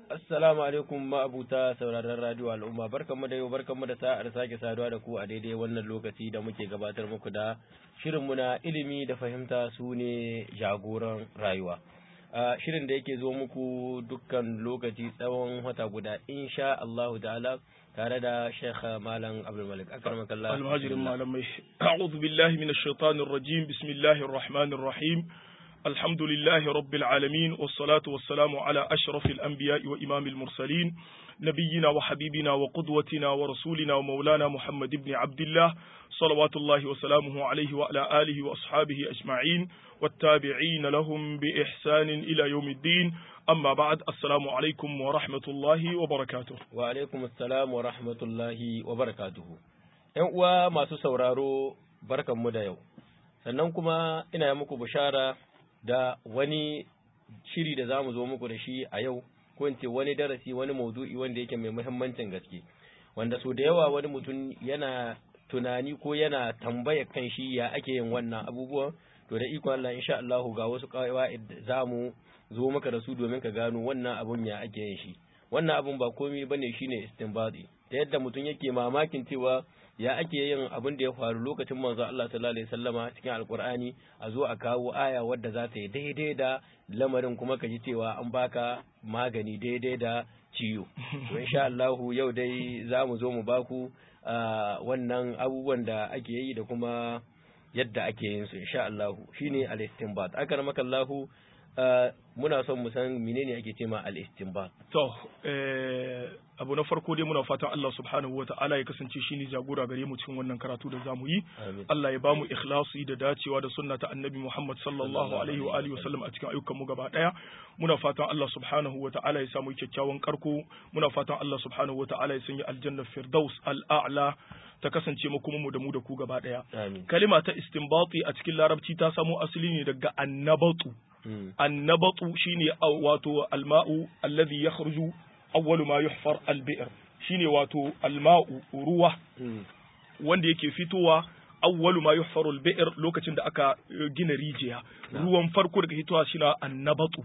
Assalamu alaikum ma'abuta sauraron radio al'umma barkanmu da yau barkanmu da sa'ar sake saduwa da ku a daidai wannan lokaci da muke gabatar muku da shirinmu na ilimi da fahimta su ne jagoran rayuwa. shirin da yake zo muku dukkan lokaci tsawon wata guda insha Allahu ta'ala tare da Sheikh Malam Abdul Malik akramakallah almajirin malamai a'udhu billahi minash shaitanir rajim bismillahir rahmanir rahim الحمد لله رب العالمين والصلاة والسلام على أشرف الأنبياء وإمام المرسلين نبينا وحبيبنا وقدوتنا ورسولنا ومولانا محمد بن عبد الله صلوات الله وسلامه عليه وعلى آله وأصحابه أجمعين والتابعين لهم بإحسان إلى يوم الدين أما بعد السلام عليكم ورحمة الله وبركاته وعليكم السلام ورحمة الله وبركاته ‘Yan uwa masu sauraro barkanmu da yau, sannan kuma ina muku bishara da wani shiri da za mu zo muku da shi a yau ko in ce wani darasi wani maudu'i wanda yake mai muhimmancin gaske wanda so da yawa wani mutum yana tunani ko yana tambaya kan shi ya ake yin wannan abubuwan to da ikon Allah insha Allah ga wasu kawai za mu zo maka da su domin ka gano wannan abun ya ake yin shi wannan abun ba komai bane shine istinbadi ta yadda mutum yake mamakin cewa ya ake yin abin da ya faru lokacin manzo Allah sallallahu alaihi wasallama cikin alkur'ani a zo a kawo aya wadda za ta yi daidai da lamarin kuma ka ji cewa an baka magani daidai da ciwo to insha Allah yau dai za mu zo mu baku wannan abubuwan da ake yi da kuma yadda ake yin su insha Allah shine al-istinbat akramaka Allah muna son mu san menene ake cewa al-istinbat to eh abu na farko dai muna fatan Allah subhanahu wa ta'ala ya kasance shine jagora gare mu cikin wannan karatu da zamu yi Allah ya ba mu ikhlasi da dacewa da sunna ta annabi Muhammad sallallahu alaihi wa alihi wasallam a cikin ayyukan mu gaba daya muna fatan Allah subhanahu wa ta'ala ya samu kyakkyawan karko muna fatan Allah subhanahu wa ta'ala ya sanya aljanna firdaus al-a'la ta kasance mu kuma mu da mu da ku gaba daya kalima ta istinbati a cikin larabci ta samo asali ne daga annabatu annabatu shine wato alma'u alladhi yakhruju awwalu ma yuhfar albi'r shine wato alma'u ruwa wanda yake fitowa awwalu ma yuhfaru albi'r lokacin da aka gina rijiya ruwan farko daga fitowa shine annabatu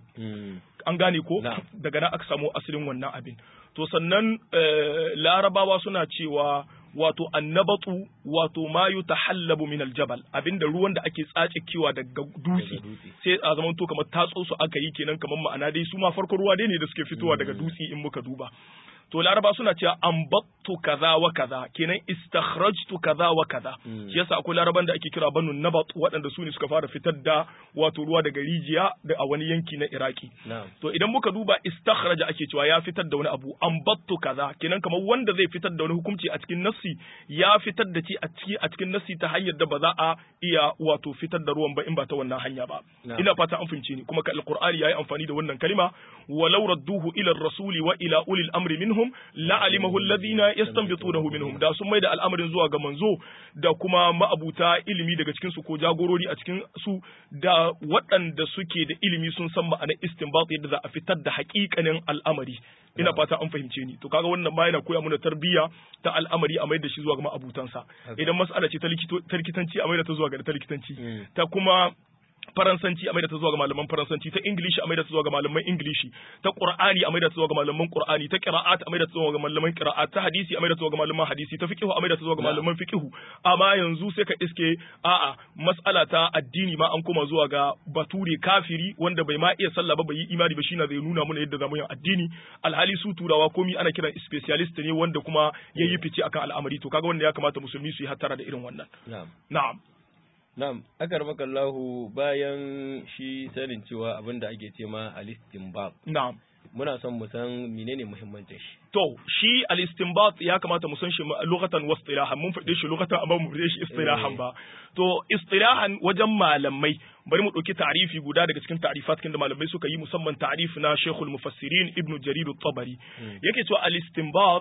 an gane ko daga nan aka samu asalin wannan abin to sannan larabawa suna cewa wato annabatu wato ma yutahallabu min aljabal abinda ruwan da ake tsace kiwa daga dutse sai a zaman to kamar tatso su aka yi kenan kamar ma'ana dai su ma farko ruwa dai ne da suke fitowa daga dutse in muka duba to laraba suna cewa ambattu kaza wa kaza kenan istakhrajtu kaza wa kaza shi yasa akwai laraban da ake kira banu nabat waɗanda su ne suka fara fitar da wato ruwa daga rijiya da a wani yanki na iraki to idan muka duba istakhraja ake cewa ya fitar da wani abu ambattu kaza kenan kamar wanda zai fitar da wani hukunci a cikin nassi ya fitar da ci a ciki a cikin nassi ta hanyar da ba za a iya wato fitar da ruwan ba in ba ta wannan hanya ba ina fata an fahimce ni kuma ka alqur'ani yayi amfani da wannan kalima walau radduhu ila rasuli wa ila ulil amri minhum la'alimahu alladhina yastanbitunahu minhum da sun maida al'amarin zuwa ga manzo da kuma ma'abuta ilimi daga cikin su ko jagorori a cikin su da waɗanda suke da ilimi sun san ma'anar istinbat yadda za a fitar da haƙiƙanin al'amari ina fata an fahimce ni to kaga wannan ma yana koya mana tarbiyya ta al'amari a maida shi zuwa ga ma'abutansa idan mas'ala ce ta likitanci a maida ta zuwa ga ta likitanci ta kuma faransanci a maida ta zuwa ga malaman faransanci ta ingilishi a maida ta zuwa ga malaman ingilishi ta qur'ani a maida ta zuwa ga malaman qur'ani ta qira'at a maida ta zuwa ga malaman qira'at ta hadisi a maida ta zuwa ga malaman hadisi ta fiqhu a maida ta zuwa ga malaman fiqhu amma yanzu sai ka iske a'a mas'ala ta addini ma an koma zuwa ga bature kafiri wanda bai ma iya sallah ba bai yi imani ba shine zai nuna mana yadda zamu yin addini alhali su turawa komi ana kiran specialist ne wanda kuma yayi fice akan al'amari to kaga wanda ya kamata musulmi su yi hattara da irin wannan na'am na'am Na'am, akar makallahu bayan shi sanin cewa abin da ake ce ma al-istinbat. Na'am. Muna son mu san menene muhimmancin shi. To, shi al-istinbat ya kamata mu san shi lokatan wa istilahan mun faɗe shi lokatan amma mu faɗe shi istilahan ba. To, istilahan wajen malamai bari mu ɗauki ta'rifi guda daga cikin ta'rifat kin da malamai suka yi musamman ta'rif na Sheikhul Mufassirin Ibn Jarir at-Tabari. Yake cewa al-istinbat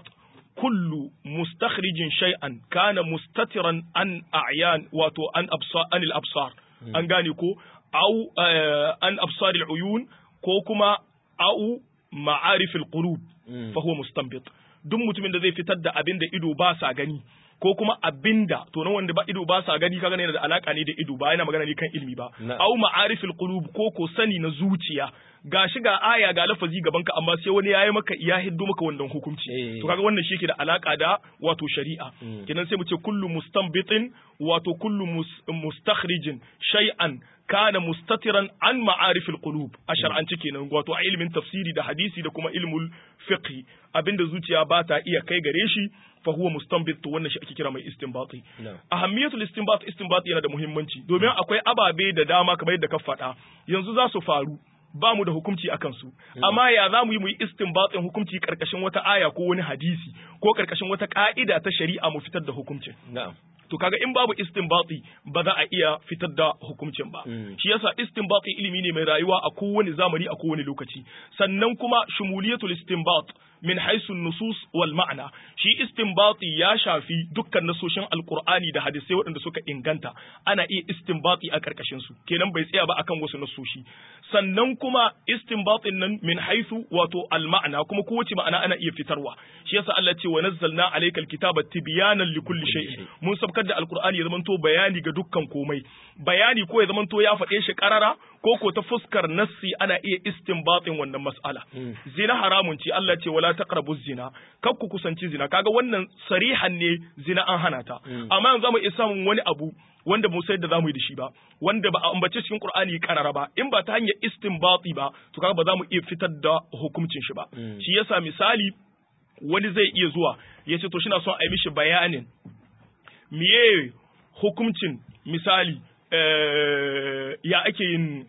كل مستخرج شيئا كان مستترا عن أعيان واتو عن أبصار عن الأبصار أن كو أو عن أبصار العيون كوكما أو معارف القلوب فهو مستنبط duk mutumin da zai fitar da abin da ido ba sa gani ko kuma abinda to nan wanda ba ido ba sa gani kaga yana da alaka ne da ido ba yana magana ne kan ilimi ba au ma'arifil qulub ko ko sani na zuciya ga shi ga aya ga lafazi gaban ka amma sai wani yayi maka ya hiddo maka wannan hukunci Eh. to kaga wannan shi ke da alaka da wato shari'a Mm. kenan sai mu ce kullu mustanbitin wato kullu mus- mustakhrijin shay'an kana mustatiran an ma'arifil qulub a shar'anci kenan wato a ilimin tafsiri da hadisi da kuma ilmul fiqh abinda zuciya ba ta iya kai gare shi fa huwa mustanbit to wannan shi ake kira mai istinbati na'am ahammiyatul istinbat istinbat yana da muhimmanci domin akwai ababe da dama kamar yadda ka faɗa yanzu za su faru ba mu da hukunci akan su amma ya za mu yi mu yi istinbatin hukunci karkashin wata aya ko wani hadisi ko karkashin wata ka'ida ta shari'a mu fitar da hukuncin na'am to kaga in babu istinbati ba za a iya fitar da hukuncin ba Mm. shi yasa istinbati ilimi ne mai rayuwa a kowane zamani a kowane lokaci sannan kuma shumuliyatul istinbat min haisu nusus wal ma'ana shi istinbati ya shafi dukkan nasoshin alqur'ani da hadisai waɗanda suka inganta ana iya istinbati a karkashin su kenan bai tsaya ba akan wasu nasoshi sannan kuma istinbatin nan min haisu wato al ma'ana kuma kowace ma'ana ana iya fitarwa shi yasa Allah ce wa nazzalna alaykal kitaba tibyanan likulli shay'in mun sabkar da alqur'ani ya zamanto bayani ga dukkan komai bayani ko ya zamanto ya faɗe shi karara ko ko ta fuskar nassi ana iya istinbatin wannan mas'ala Mm. zina haramun ce Allah ce wala taqrabu zina kar ku kusanci zina kaga wannan sarihan ne zina an hana ta Mm. amma yanzu mu iya samun wani abu wanda mu sai da zamu yi da shi ba wanda ba a ambace cikin Qur'ani karara ba in ba ta hanyar istinbati ba to kaga ba za mu iya fitar da hukuncin shi ba Mm. shi yasa misali wani zai iya zuwa ya ce to shi na son a yi mishi bayanin miye hukuncin misali eh, ya ake yin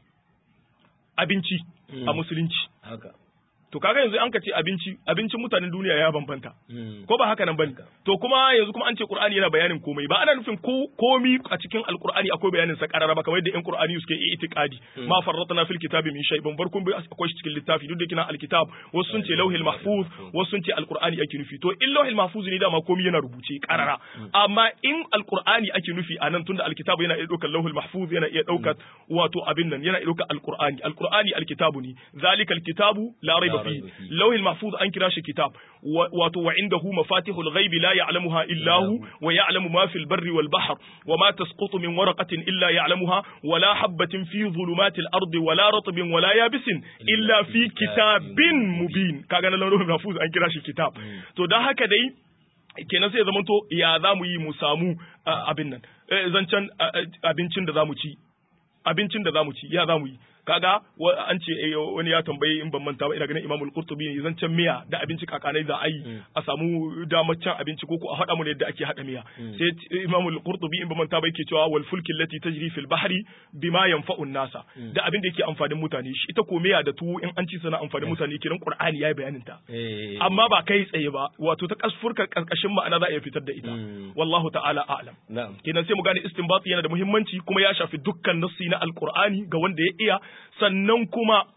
abinci a Mm. musulunci haka to kaga yanzu an ka ce abinci abincin mutanen duniya ya bambanta Mm. ko ba haka nan bane Haka. to kuma yanzu kuma an ce qur'ani yana bayanin komai ba ana nufin ko komi a cikin alqur'ani akwai bayanin sa karara ba kamar yadda yan qur'ani suke yi itiqadi Mm. ma farratna fil kitabi min shay ban barkun bai akwai shi cikin littafi duk da kina alkitab wasu sun ce lauhil mahfuz wasu sun ce alqur'ani ake nufi to in lauhil mahfuz ne dama komai yana rubuce karara amma in alqur'ani ake nufi anan tunda alkitab yana iya daukar lauhil mahfuz yana iya daukar wato abin nan yana iya daukar alqur'ani alqur'ani alkitabu ne zalikal kitabu la raiba La fihi raiba fihi. lauhil mahfuz an kira shi kitab wa- wato wa indahu mafatihul ghaibi la ya'lamuha illa hu wa ya'lamu ma fil barri wal bahr wa ma tasqutu min waraqatin illa ya'lamuha wa la habatin fi dhulumatil ardi wa la ratbin wa la yabisin illa fi kitabin mubin kaga na lauhil mahfuz an kira shi kitab to dan haka dai kenan sai ya zamanto ya za mu yi mu samu uh, abin nan Eh, zancen uh, uh, abincin da za mu ci abincin da za mu ci ya za mu yi kaga wa- an ce eh, wani ya tambayi in ban manta ba ina ganin Imam Al-Qurtubi ne zancen miya da abinci kakanai za a yi Mm. a samu damar cin abinci ko ko a haɗa mu da yadda ake haɗa miya Mm. sai t- Imam Al-Qurtubi in ban manta ba yake cewa wal fulki allati tajri fil bahri bima yanfa'u nasa Mm. da abin da yake amfanin mutane shi ita ko miya da tuwo in an ci sana amfanin mutane kiran Qur'ani yayi bayanin ta Eh. amma ba kai tsaye ba wato ta kasfurka karkashin ma'ana za a iya fitar da ita Mm. wallahu ta'ala a'lam na'am kenan sai mu gane istinbati yana da muhimmanci kuma ya shafi dukkan nassi na alqur'ani ga wanda ya iya sannan kuma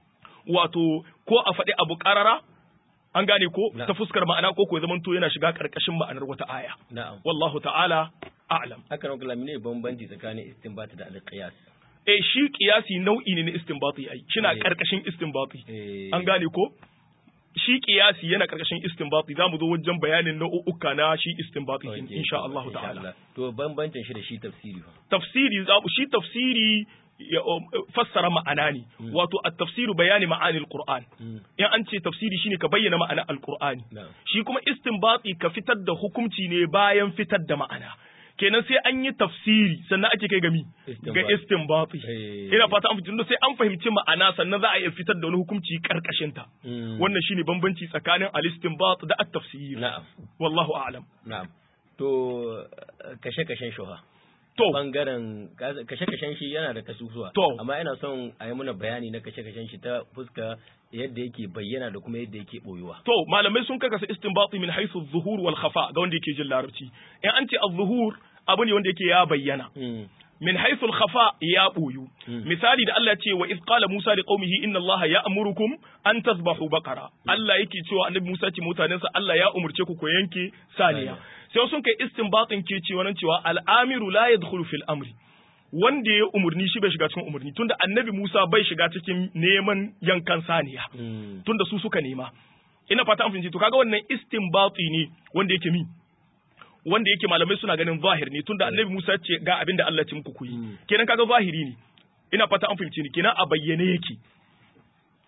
wato ko a faɗi abu ƙarara an gane ko Na. ta fuskar ma'ana ko ko ya zamanto yana shiga ƙarƙashin ma'anar wata aya na'am wallahu ta'ala a'lam haka nan kalami ne bambanci tsakanin istinbat da alqiyas eh shi kiyasi nau'i ne na istinbati ai shina Eh. ƙarƙashin istinbati eh an gane ko shi kiyasi yana ƙarƙashin istinbati za mu zo wajen bayanin nau'uka na shi istinbati okay, insha Allah insha ta'ala Allah. to bambancin shi da shi tafsiri fa tafsiri za mu shi tafsiri ya um, fassara ma'ana ne Mm. wato at-tafsiru bayani ma'anil qur'an Mm. in an ce tafsiri shine ka bayyana ma'ana alqur'ani na'am shi kuma istinbati ka fitar da hukunci ne bayan fitar da ma'ana kenan sai an yi tafsiri sannan ake kai gami ga Istinbati. istinbati Eh. ina fata an fitar sai an fahimci ma'ana sannan za a iya fitar da wani hukunci karkashin ta Mm. wannan shine bambanci tsakanin al-istinbat da at-tafsir na'am wallahu a'lam na'am to kashe kashen shuha to bangaren kashe kashen shi yana da kasusuwa To. amma ina son a yi mana bayani na kashe kashen shi ta fuska yadda yake bayyana da kuma yadda yake boyuwa To malamai sun kakasa istinbati min haythu adh-dhuhur wal khafa ga wanda yake jin larabci. In an ce adh-dhuhur abu ne wanda yake ya bayyana. Mm. Min haythu al-khafa ya boyu. Mm. Misali da Allah ya ce wa idh qala Musa li qaumihi inna Allah ya'murukum an tadhbahu baqara. Allah yake cewa Annabi Musa ce mutanensa Allah ya umurce ku ku yanke saniya. Sai sun kai istinbatin ke cewa nan cewa al-amiru la yadkhulu fil amri. Wanda ya umurni shi bai shiga cikin umurni tunda Annabi Musa bai shiga cikin neman yankan saniya. Mm. tunda su suka nema ina fata an fahimci to kaga wannan istinbati ne wanda yake mi wanda yake malamai suna ganin zahir ne tunda annabi Musa ya ce ga abin da Allah ya ce muku ku yi Mm. kenan kaga zahiri ne ina fata an fahimci ni kenan a bayyane yake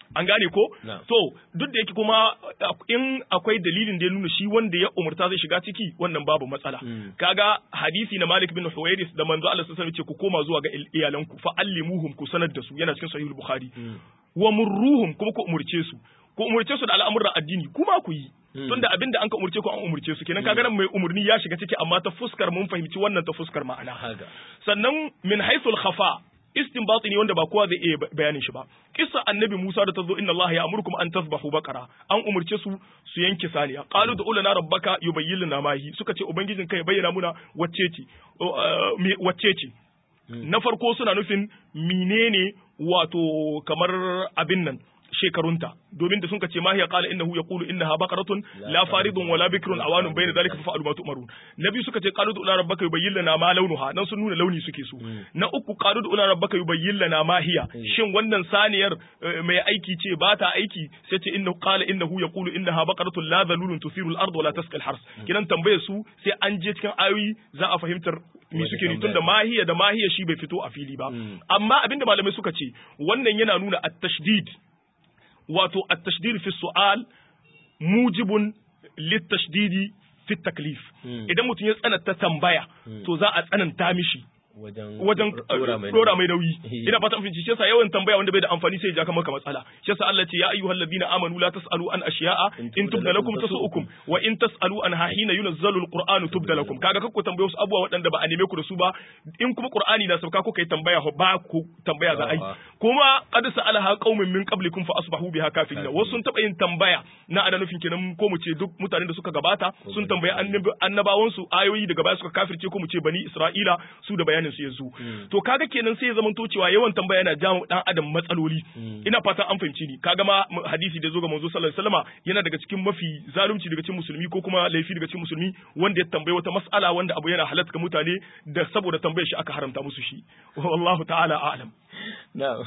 an gane ko Na'am. to duk da yake kuma in akwai dalilin da ya nuna shi wanda ya umurta zai shiga ciki wannan babu matsala Mm. kaga hadisi na Malik bin Huwairis da manzo Allah sallallahu alaihi wasallam ce ku koma zuwa ga il- iyalanku fa allimuhum ku sanar da su yana cikin sahihul bukhari Mm. wa murruhum kuma ku umurce su ku umurce su da al'amuran addini kuma ku yi Mm. tunda abinda an ka umurce ku an umurce su kenan kaga nan mai umurni ya shiga ciki amma ta fuskar mun fahimci wannan ta fuskar ma'ana haka sannan min haythul khafa istinbati ne wanda ba kowa zai iya bayanin shi ba kissa annabi Musa da tazo inna Allah ya'murukum an tasbahu baqara an umurce su su yanke saniya qalu da ulana rabbaka yubayyin lana ma hi suka ce ubangijin kai bayyana muna wacce ce o, uh, me- wacce ce na farko suna nufin menene wato kamar abin nan shekarunta domin da sun ce ma hiya qala innahu yaqulu innaha baqaratun la faridun wala bikrun awanun bayna dhalika fa fa'alu ma tu'marun nabi suka ce qalu ila rabbaka yubayyin lana ma launuha nan sun nuna launi suke so na uku qalu ila rabbaka yubayyin lana ma hiya shin wannan saniyar eh, mai aiki ce ba ta aiki sai ce innahu qala innahu yaqulu innaha baqaratun la dhalulun tusiru al-ard wala tasqi al-hars kidan tambaye su sai an je cikin ayoyi za a fahimtar me Wani suke ni tambaya. tunda mahiya da mahiya shi bai fito a fili ba Mm. amma abinda malamai suka ce wannan yana nuna at-tashdid wato at-tashdid fi su'al mujibun lit-tashdidi fi taklif Mm. idan mutum ya tsananta tambaya Mm. to za a tsananta mishi wajen wajen dora mai dora mai nauyi Eh. ina fata fahimci shi yasa yawan tambaya wanda bai da amfani sai ya ja ka maka matsala shi yasa Allah ce ya ayyuhal ladina amanu la tasalu an ashiya'a In in tubda lakum tasu'ukum wa in tasalu an hina yunazzalu alqur'anu tubda lakum kaga kakku tambaye wasu abubuwa waɗanda ba a neme ku da su ba in kuma qur'ani na sauka ko kai tambaya ho ba ku tambaya za a yi A'a. kuma qad sa'alaha qaumin min qablikum fa asbahu biha kafirin Kafirin. wasu sun taba yin tambaya na ana nufin kenan ko mu ce duk mutanen da suka gabata sun tambayi annabi- annabawansu ayoyi daga baya suka kafirce ko mu ce bani isra'ila su da bayanin su yanzu to kaga kenan sai ya zama to cewa yawan tambaya yana jawo dan adam matsaloli ina fatan an fahimci ni kaga ma m- hadisi da zo ga manzo sallallahu alaihi wasallama yana daga cikin mafi zalunci daga cikin musulmi ko kuma laifi daga cikin musulmi wanda ya tambayi wata mas'ala wanda abu yana halatta ga mutane da saboda tambayar shi aka haramta musu shi wallahu ta'ala a'lam na'am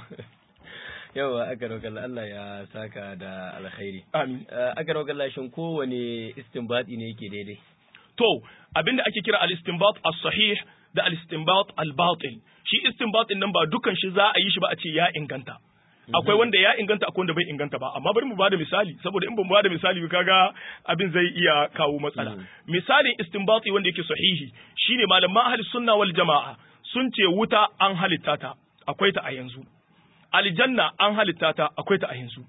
yawa aka roƙa Allah ya saka da alkhairi amin Eh, aka roƙa Allah shin kowane istinbati ne yake daidai To, abinda ake kira al-istinbat as-sahih da al-istinbat al-batil. Shi istinbatin nan ba dukan shi za a yi shi ba a ce ya inganta. Akwai wanda ya inganta akwai wanda bai inganta ba, amma bari mu bada misali, saboda in ban bada misali ba kaga abin zai iya kawo matsala. Mm. Misalin istinbati wanda yake sahihi shine malaman ahli sunna wal jama'a sun ce wuta an halitta ta, akwai ta a yanzu. Aljanna an halitta ta, akwai ta a yanzu.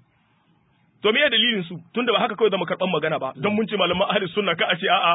To me dalilin su tunda ba haka kawai zama karban magana ba don mun ce malaman ahli sunna ka a ce a'a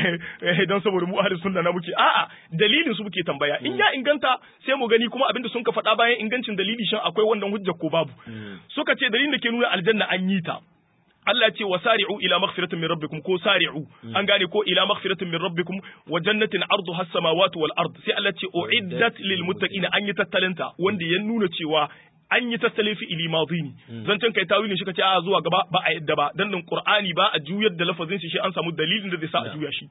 eh, don saboda mu ahli sunna na muke a'a dalilin su muke tambaya in ya inganta sai mu gani kuma abinda sun ka faɗa bayan ingancin dalili shan akwai wannan hujja ko babu suka ce dalilin da ke nuna aljanna an yi ta Allah ce wa sari'u ila maghfiratin min rabbikum ko sari'u an gane ko ila maghfiratin min rabbikum wa jannatin arduha as-samawati wal ard sai Allah ce uiddat lil muttaqina an yi tattalinta wanda ya nuna cewa an yi tattalin fi'ili madhi ne zancen kai tawilin shi kace a zuwa gaba ba a yadda ba dan nan qur'ani ba a juyar da lafazin shi shi an samu dalilin da zai sa a juya shi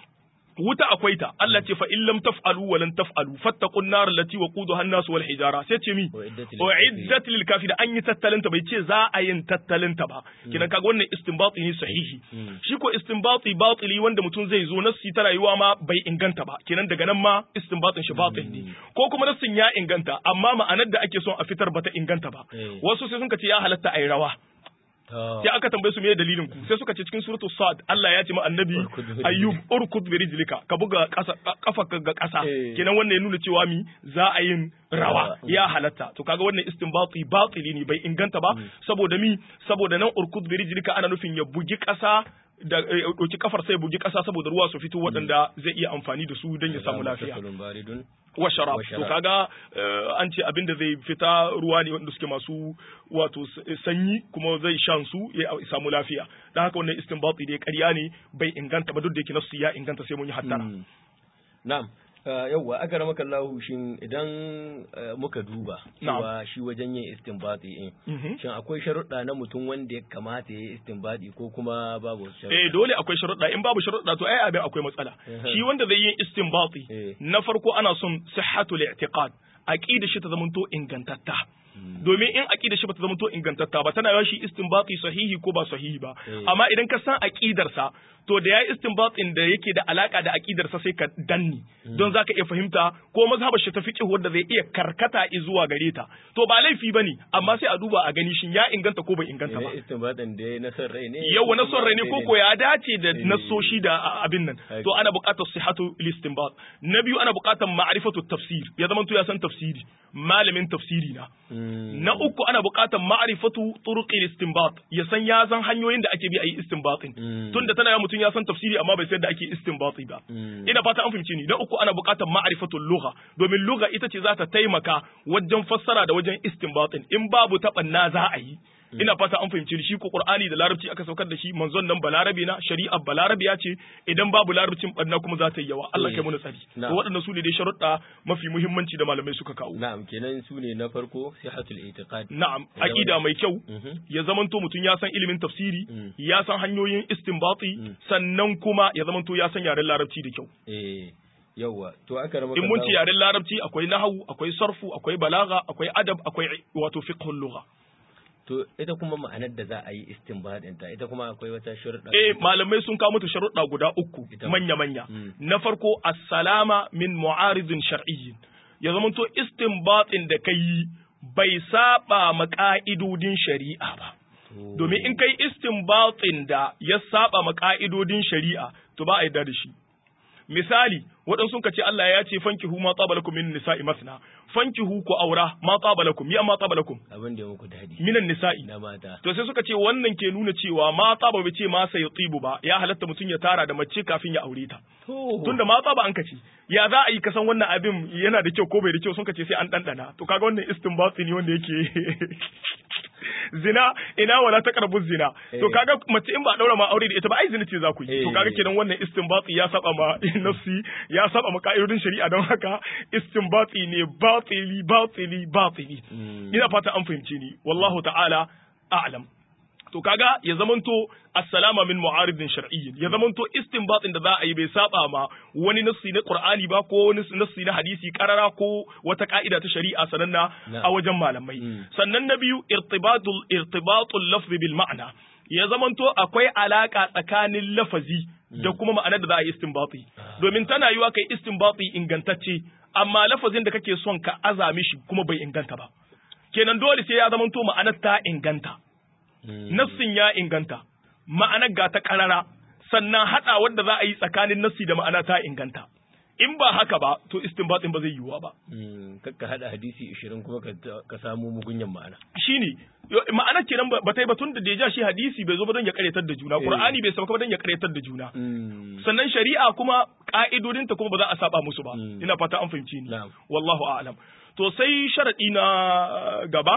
wuta akwai ta Allah ce fa in lam taf'alu wa lan taf'alu fattaqun nar allati waquduha an-nas wal hijara sai ce mi Uiddat lil uiddat lil kafirin an yi tattalinta bai ce za a yin tattalinta ba kinan kaga wannan istinbati ne sahihi Mm. shi ko istinbati batili wanda mutum zai zo nassi ta rayuwa ma bai inganta ba kenan daga nan ma istinbatin shi batil ne ko kuma nassin ya inganta amma ma'anar da ake son a fitar bata inganta ba Eh. wasu sai sun ce ya halatta ayi rawa To, sai aka tambaye su me dalilin ku sai suka ce cikin suratu sad Allah ya ce ma annabi Urkud bi ayyub urkud bi rijlika ka buga kasa kafa ga kasa Eh. kenan wannan ya nuna cewa mi za a yin rawa Rawa. ya halatta to kaga wannan istinbati batili ne bai inganta ba saboda mi saboda nan urkud bi rijlika ana nufin ya bugi kasa da ya ɗauki kafar sai ya bugi kasa saboda ruwa su fito waɗanda zai iya amfani da su don ya samu lafiya Fasalun baridun wa sharab Wa to sharab. kaga eh, an ce abin da zai fita ruwa ne wanda suke masu wato s- sanyi kuma zai shan su ya samu lafiya dan haka wannan istinbati dai ƙarya ne bai inganta ba duk da yake nasu ya inganta sai mun yi hattara Mm. Na'am. Uh, yauwa aka ramaka Allahu shin idan uh, muka duba cewa shi wajen yin istinbati in Mhm. shin akwai sharuɗa na mutum wanda ya kamata ya yi istinbati ko kuma babu eh sharuɗa dole akwai sharuɗa in babu sharuɗa to ai abin akwai matsala Mhm. shi wanda zai yi istinbati Eh. na farko ana son sihhatul i'tiqad aqida shi ta zamanto ingantatta domin in aqidar shi bata zama to ingantatta ba tana yawa shi istinbati sahihi ko ba sahihi ba amma idan ka san aqidar sa to da yayi istinbatin da yake da alaka da aqidar sa sai ka danni don zaka iya fahimta ko mazhabar shi ta fiqh wanda zai iya karkata zuwa gare ta to ba laifi bane amma sai a duba a gani shin ya inganta ko bai inganta ba istinbatin da na son rai ne yawa na son rai ne ko ko ya dace da nasoshi da abin nan to ana buƙatar sihhatu istinbat na biyu ana buƙatar ma'rifatu tafsir ya zama to ya san tafsiri malamin tafsiri na na uku ana buƙatar ma'rifatu turuqil istinbat ya san ya san hanyoyin da ake bi a yi istinbatin tunda tana mutum ya san tafsiri amma bai san da ake istinbati ba ina fata an fahimci ni na uku ana buƙatar ma'rifatul lugha domin lugha ita ce za ta taimaka wajen fassara da wajen istinbatin in babu taɓanna za a yi ina fata an fahimci shi ko qur'ani da larabci aka saukar da shi manzon nan balarabi na shari'a balarabi ya ce idan babu larabcin barna kuma za ta yi yawa Allah kai mu tsari to waɗannan su ne dai sharuɗa mafi muhimmanci da malamai suka kawo na'am kenan su ne na farko sihatul i'tiqad na'am aqida mai kyau ya zamanto mutum ya san ilimin tafsiri ya san hanyoyin istinbati sannan kuma ya zamanto ya san yaren larabci da kyau eh yawwa to aka rama in mun ci yaren larabci akwai nahawu akwai sarfu akwai balaga akwai adab akwai wato fiqhul lugha To ita kuma ma'anar da za a yi istinbadin ta ita kuma akwai wata sharuɗa. Eh malamai sun kawo mata sharuɗa guda uku manya manya. Na farko as-salama min mu'aridin shar'iyyin. Ya zama to istinbatin da kai bai saba ma ka'idodin shari'a ba. Domin in kai istinbatin da ya saba ma ka'idodin shari'a to ba a yarda da shi. Misali, waɗansu ka ce Allah ya ce fankihu ma tsaba lakum min nisa'i masna fankihu ku aura ma tsaba lakum ya ma tsaba lakum abin da muku dadi minan nisa'i na mata to sai suka ce wannan ke nuna cewa ma tsaba bai ce ma sai tsibu ba ya halatta mutum ya tara da mace kafin ya aure ta tunda ma tsaba an kace ya za a yi kasan wannan abin yana da kyau ko bai da kyau sun kace sai an dandana to kaga wannan istinbati ne wanda yake zina ina wala ta karbu zina to kaga mace in ba daura ma aure da ita ba ai zina ce za ku yi to kaga kenan wannan istinbati ya saba ma nafsi ya saba ma ka'idodin shari'a don haka istinbati ne batili batili batili ina fata an fahimce ni wallahu ta'ala a'lam to kaga ya zamanto assalama min mu'aridin shar'iyyin ya zamanto istinbatin da za a yi bai saba ma wani nassi na qur'ani ba ko wani nassi na hadisi karara ko wata ka'ida ta shari'a sananna a wajen malamai sannan na biyu irtibatul irtibatul lafzi bil ma'na ya zamanto akwai alaka tsakanin lafazi da kuma ma'anar da za a yi istinbati domin tana yiwa kai istinbati ingantacce amma lafazin da kake son ka azami shi kuma bai inganta ba kenan dole sai ya zamanto ma'anar ta inganta nassin ya inganta ma'anar ga ta karara sannan hada wanda za a yi tsakanin nassi da ma'ana ta inganta in ba haka ba to istinbatin ba zai yiwuwa ba kakka hada hadisi 20 kuma ka samu mugunyan ma'ana shine ma'ana kenan ba ta yi ba tun da deja shi hadisi bai zo ba don ya karyatar da juna qur'ani bai sauka ba don ya karyatar da juna sannan shari'a kuma ka'idodinta kuma ba za a saba musu ba ina fata an fahimci ni wallahu a'lam to sai sharadi na gaba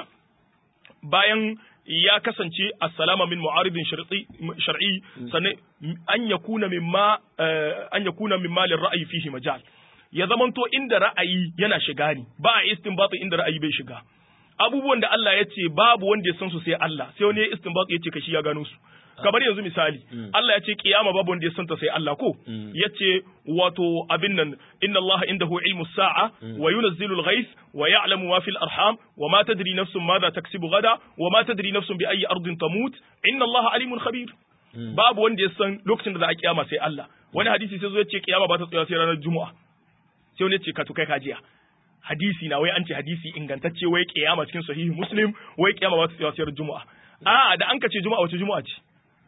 bayan ya kasance assalama min mu'aridin shar'i sannan an yakuna mimma an yakuna mimma ra'ayi fihi majal ya zamanto inda ra'ayi yana shiga ni ba a istinbatu inda ra'ayi bai shiga abubuwan da Allah ya ce babu wanda ya san su sai Allah sai wani ya istinbatu ya ce kashi ya gano su kamar yanzu misali Allah ya ce kiyama babu wanda ya santa sai Allah ko ya ce wato abin nan inna Allah indahu ilmu sa'a wa yunazzilu al-ghais wa ya'lamu ma fil arham wa ma tadri nafsun madha taksibu gada wa ma tadri nafsun bi ayyi ardin tamut inna Allah alimun khabir babu wanda ya san lokacin da za a kiyama sai Allah wani hadisi sai zo ya ce kiyama ba ta tsaya sai ranar juma'a sai wani ya ce ka to kai kajiya hadisi na wai an ce hadisi ingantacce wai kiyama cikin sahihi muslim wai kiyama ba ta tsaya sai juma'a a da an ka ce juma'a wace juma'a ce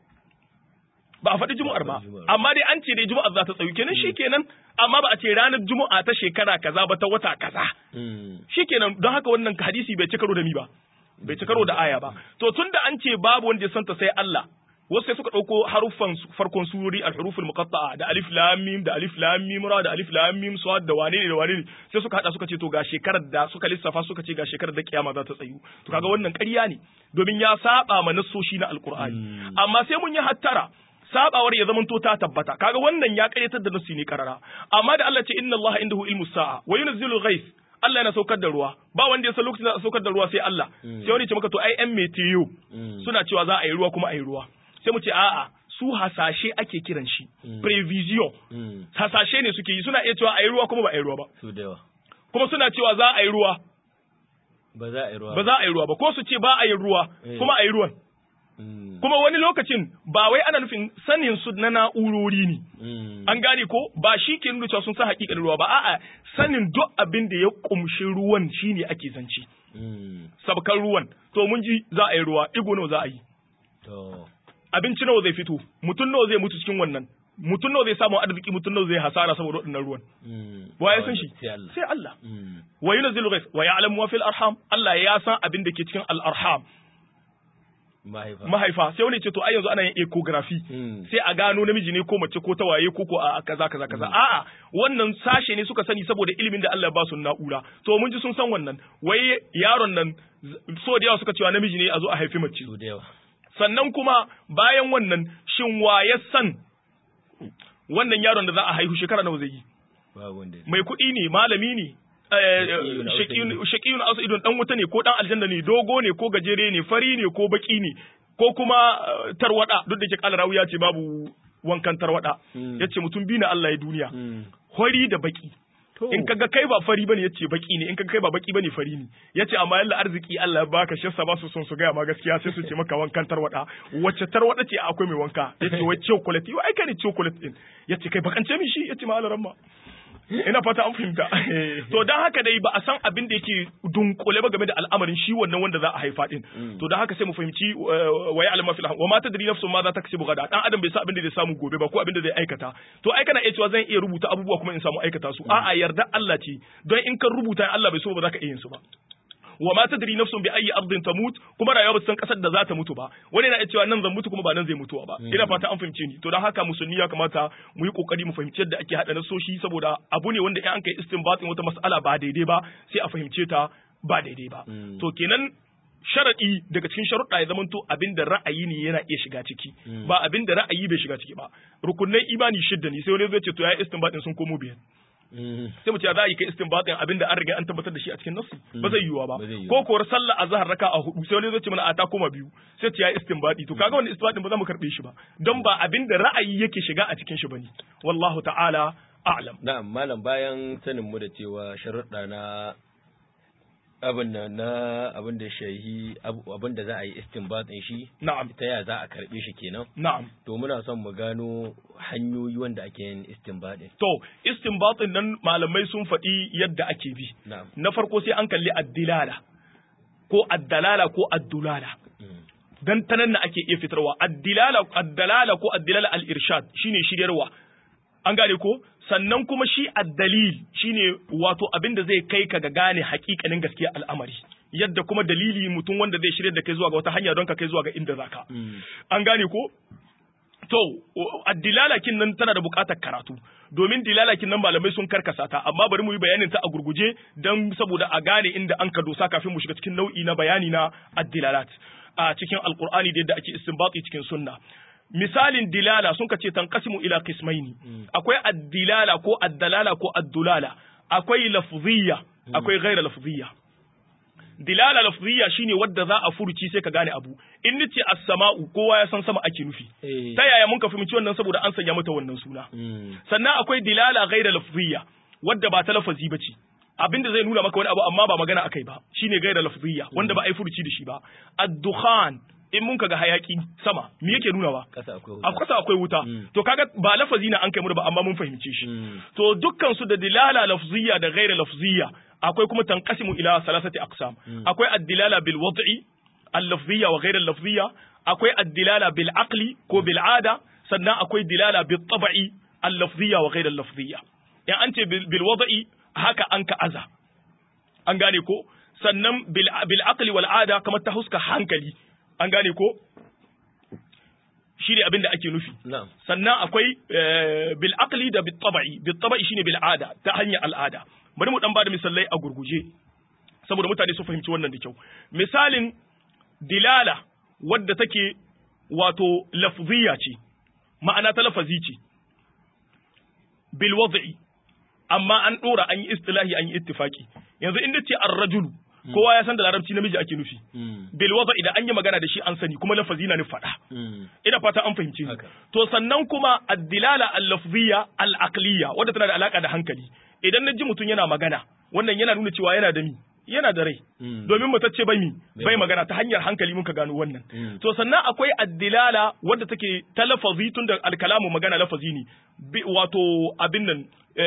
ba a faɗi juma'ar ba amma dai an ce dai juma'ar za ta tsayu kenan shikenan amma ba a ce ranar juma'a ta shekara kaza ba ta wata kaza shikenan don haka wannan hadisi bai ci karo da ni ba bai ci karo da aya ba to tunda an ce babu wanda ya santa sai Allah wasu sai suka ɗauko haruffan farkon surori al-huruful muqatta'a da alif lam mim da alif lam mim ra da alif lam mim sad da wane ne da wane ne sai suka hada suka ce to ga shekarar da suka lissafa suka ce ga shekarar da kiyama za ta tsayu to kaga wannan ƙarya ne domin ya saba ma nassoshi na alqur'ani amma sai mun yi hattara sabawar ya zamanto ta tabbata kaga wannan ya karyatar da nassi ne karara amma da Allah ce inna Allah indahu ilmu sa'a wa yunzilu ghais Allah yana saukar da ruwa ba wanda ya san lokacin da a saukar da ruwa sai Allah sai wani ce maka to ai yan meteo suna cewa za a yi ruwa kuma a yi ruwa sai mu ce a'a su hasashe ake kiran shi prevision hasashe ne suke yi suna iya cewa a yi ruwa kuma ba a yi ruwa ba su da yawa kuma suna cewa za a yi ruwa ba za a yi ruwa ba za a yi ruwa ba ko su ce ba a yi ruwa Eh. kuma a yi ruwan Mm, kuma wani lokacin ba wai ana nufin sanin su na na'urori ne mm, an gane ko ba shi ke nuna cewa sun san hakikanin ruwa ba a'a sanin duk abin da ya kumshi ruwan shine ake zance mm, sabkan ruwan to mun ji za a yi ruwa igo nawa za a yi to abinci nawa zai fito mutum nawa zai mutu cikin wannan mutum nawa zai samu arziki mutum nawa zai hasara saboda waɗannan ruwan mm, wa ya san shi sai Allah sai Allah Mm, wa yunzilu ghais wa ya'lamu ma fil arham Allah ya san abin da ke cikin al arham mahaifa mahaifa sai wani ce to ai yanzu ana yin ecography Mm, sai a gano namiji ne ko mace ko tawaye ko ko a kaza kaza kaza a'a wannan sashe ne suka sani saboda ilimin da Allah ya ba su na'ura to mun ji sun san wannan wai yaron nan z- so da yawa suka cewa namiji ne a zo a haifi mace su da yawa sannan kuma bayan wannan shin wa ya san wannan yaron da za a haihu shekara nawa zai yi babu wanda mai kuɗi ne malami ne Shaqiyun aw shakiyun shakiyun ausa idon dan wuta ne ko dan aljanna ne dogo ne ko gajere ne fari ne ko baki ne ko kuma eh, tarwada duk da ke kala rawu ya ce babu wankan tarwada Mm. yace mutum bi na Allah ya duniya Mm, fari da baki to in kaga kai ba fari bane yace baki ne in kaga kai ba baki bane fari ne yace amma yalla arziki Allah ya baka shassa ba su son su gaya ma gaskiya sai su ce maka wankan tarwada wacce tarwada ce akwai mai wanka yace wai chocolate wai kai ne chocolate din yace kai bakance min shi yace ma Allah ramma ina fata an fahimta to dan haka dai ba a san abin da yake dunkule ba game da al'amarin shi wannan wanda za a haifa din to dan haka sai mu fahimci uh, wa ya'lamu fil wa ma tadri nafsun ma za ta kasibu gada dan adam bai san abin da zai samu gobe ba ko abin da zai aikata to ai kana iya cewa zan iya rubuta abubuwa kuma in samu aikata su a'a yarda Allah ce don in kan rubuta Allah bai so ba za ka iya yin su ba wa ma tadri nafsun bi ayi ardin tamut kuma rayuwa ba san kasar da za ta mutu ba wani na iya cewa nan zan mutu kuma ba nan zai mutuwa ba ina fata an fahimce ni to dan haka musulmi ya kamata mu yi kokari mu fahimci yadda ake hada nasoshi saboda abu ne wanda in an kai istinbatin wata mas'ala ba daidai ba sai a fahimce ta ba daidai ba to kenan sharaɗi daga cikin sharuɗa ya zamanto abin da ra'ayi ne yana iya shiga ciki ba abin da ra'ayi bai shiga ciki ba rukunai imani shidda ne sai wani zai ce to ya istinbatin sun komo biyar sai mu ce za a yi kai istinbatin abin da an riga an tabbatar da shi a cikin nassi ba zai yiwuwa ba Ba zai yiwu. ko kuwar sallah azhar raka a hudu sai wani zai ce mana a ta koma biyu sai ce ya istinbati to kaga wannan istinbatin ba za mu karbe shi ba don ba abin da ra'ayi yake shiga a cikin shi bane wallahu ta'ala a'lam Na'am, malam bayan sanin mu da cewa sharuɗa na abin da na abin da shahi abu- abin da za a yi istinbatin shi na'am ta ya za a karɓe shi kenan na'am to muna son mu gano hanyoyi wanda ake yin istinbatin to istinbatin nan malamai sun faɗi yadda ake bi na'am na farko sai an kalli addilala ko addalala ko addulala Mm. dan ta nan na ake iya fitarwa addilala addalala ko addilala al-irshad shine shiryarwa an gane ko sannan kuma shi addalil shine wato abin da zai kai ka ga gane hakikanin gaskiya al'amari yadda kuma dalili mutum wanda zai shirya da kai zuwa ga wata hanya don ka kai zuwa ga inda zaka Mm. an gane ko to addilalakin nan tana da buƙatar karatu domin dilalakin nan malamai sun karkasa ta amma bari mu yi bayanin ta a gurguje don saboda a gane inda an ka dosa kafin mu shiga cikin nau'i na bayani na addilalat a cikin alqur'ani da yadda ake istinbati cikin sunna misalin dilala sun ce tanqasimu ila qismaini akwai addilala ko addalala ko addulala akwai lafziyya akwai ghaira lafziyya dilala lafziya shine wadda za a furuci sai ka gane abu in nace as-sama'u kowa ya san sama ake nufi Eh. ta yaya mun ka fahimci wannan saboda an sanya mata wannan suna Mm. sannan akwai dilala ghaira lafziya wadda ba ta lafazi bace abinda zai nuna maka wani abu amma ba magana akai ba shine ghaira lafziya wanda ba a yi furuci da shi ba ad-dukhan in mun kaga hayaki sama me yake nunawa Kasa akwai wuta. a kwasa akwai wuta Mm. to kaga ba lafazi na an kai mu ba amma mun fahimce shi Mm. to dukkan su da dilala lafziyya da ghaira lafziyya akwai kuma tanqasimu ila salasati aqsam akwai ad-dilala bil wad'i al-lafziyya wa ghaira al-lafziyya akwai ad-dilala bil aqli ko bil ada sannan akwai dilala bil tab'i al-lafziyya wa ghaira al-lafziyya in an ce bil bil wad'i haka an ka aza an gane ko sannan bil bil aqli wal ada kamar ta huska hankali an gane ko shi ne abin da ake nufi Na'am. sannan akwai eh, bil aqli da bil tabai bil tabai shine bil ada ta hanyar al'ada bari mu dan bada misalai a gurguje saboda mutane su fahimci wannan da kyau misalin dilala wadda take wato lafziya ce ma'ana ta lafazi ce bil wad'i amma an dora an yi istilahi an yi ittifaki yanzu inda ce ar-rajulu kowa ya san da larabci namiji ake nufi Mm. bil wad'i da an yi magana da shi an sani kuma lafazi na ni faɗa Mm. ina fata an fahimci ni Haka. to sannan kuma ad-dilala al-lafziyya al-aqliyya wadda tana da alaka da hankali idan na ji mutum yana magana wannan yana nuna cewa yana da mi yana da rai domin matacce bai mi bai magana ta hanyar hankali muka gano wannan to sannan akwai addilala wadda take ta lafazi tun da alkalamu magana lafazi ne wato abin nan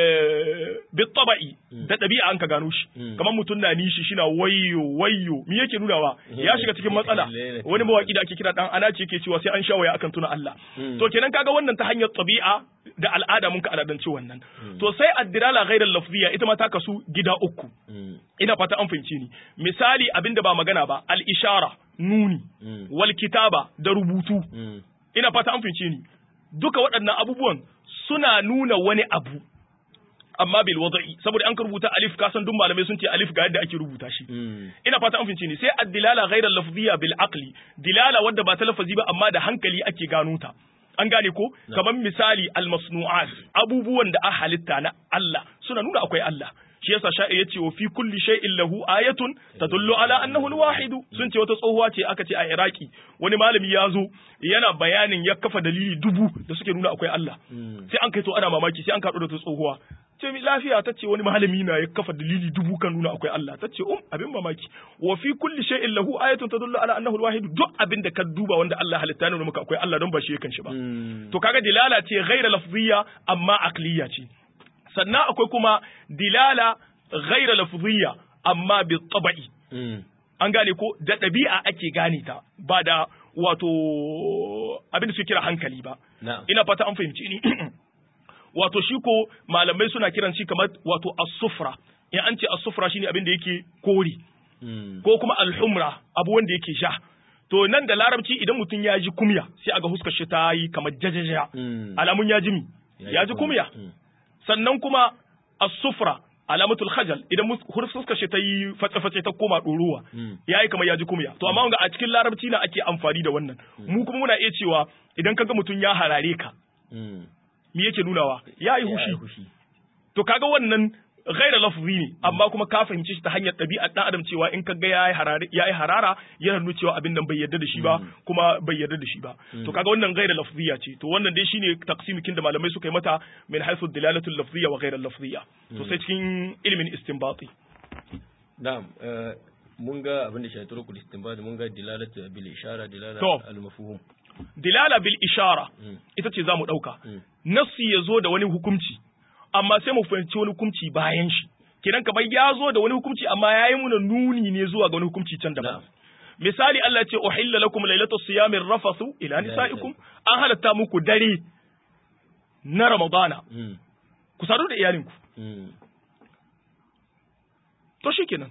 bi taba'i da ɗabi'a an ka gano shi kamar mutum na nishi shina wayyo wayyo me yake nunawa ya shiga cikin matsala wani mawaki da ake kira dan ana ce yake cewa sai an sha waya akan tuna Allah to kenan kaga wannan ta hanyar tabi'a da al'ada mun ka al'adance wannan to sai addilala ghairal lafziya ita ma ta kasu gida uku ina fata an fahimci ni misali abinda ba magana ba al ishara nuni wal kitaba da rubutu ina fata an fahimci ni duka waɗannan abubuwan suna nuna wani abu amma bil wada'i saboda an ka rubuta alif ka san duk malamai sun ce alif ga yadda ake rubuta shi ina fata an fince ni sai ad-dilala ghayra lafziyya bil aqli dilala wadda ba ta lafazi ba amma da hankali ake gano ta an gane ko kamar misali al masnu'at abubuwan da a halitta na Allah suna nuna akwai Allah shi yasa sha'ir yace wa fi kulli shay'in lahu ayatun tadullu ala annahu al-wahid sun ce wata tsohuwa ce aka ce a Iraki wani malami ya zo yana bayanin ya kafa dalili dubu da suke nuna akwai Allah sai an kai to ana mamaki sai an kaɗo da ta tsohuwa ce mi lafiya ta ce wani malami na ya kafa dalili dubu kan nuna akwai Allah ta ce um abin mamaki wa fi kulli shay'in lahu ayatun tadullu ala annahu al-wahid duk abin da ka duba wanda Allah halitta ne maka akwai Allah don ba shi yakan shi ba to kaga dilala ce ghaira lafziyya amma aqliya ce sannan akwai kuma dilala ghaira lafziyya amma bi tabai an gane ko da ɗabi'a ake gane ta ba da wato abin da suke kira hankali ba ina fata an fahimci ni wato shi ko malamai suna kiran shi kamar wato as-sufra in an ce as-sufra shine abin da yake kori ko kuma al-humra abu wanda yake sha to nan da larabci idan mutum ya ji kumya sai aga huskar shi ta yi kamar jajaja alamun ya ji mi ya ji kumya sannan kuma as-sufra alamatul khajal idan fuskar shi ta yi fatsa-fatsa ta koma ɗoruwa ya yi kamar ya ji kumya to amma a cikin larabci na ake amfani da wannan mu kuma muna iya cewa idan kaga mutum ya harare ka me yake nunawa ya yi hushi to kaga wannan ghaira lafzi ne amma kuma ka fahimci shi ta hanyar ɗabi'ar ɗan adam cewa in kaga ya yi harara yana nuna cewa abin nan bai yarda da shi ba kuma bai yarda da shi ba to kaga wannan ghaira lafziya ce to wannan dai shine taqsimikin da malamai suka yi mata min haythu dilalatul lafziya wa ghaira lafziya to sai cikin ilimin istinbati na'am mun ga abin da shi turukul istinbat mun ga dilalatu bil ishara dilala al mafhum dilala bil ishara ita ce zamu dauka nassi ya zo da wani hukunci amma sai mu fahimci wani hukunci bayan shi kidan kamar ya zo da wani hukunci amma ya yi muna nuni ne zuwa ga wani hukunci can daban misali Allah ce uhilla lakum lailatu siyami rafathu ila nisaikum an halatta muku dare na ramadana ku sadu da iyalinku to shikenan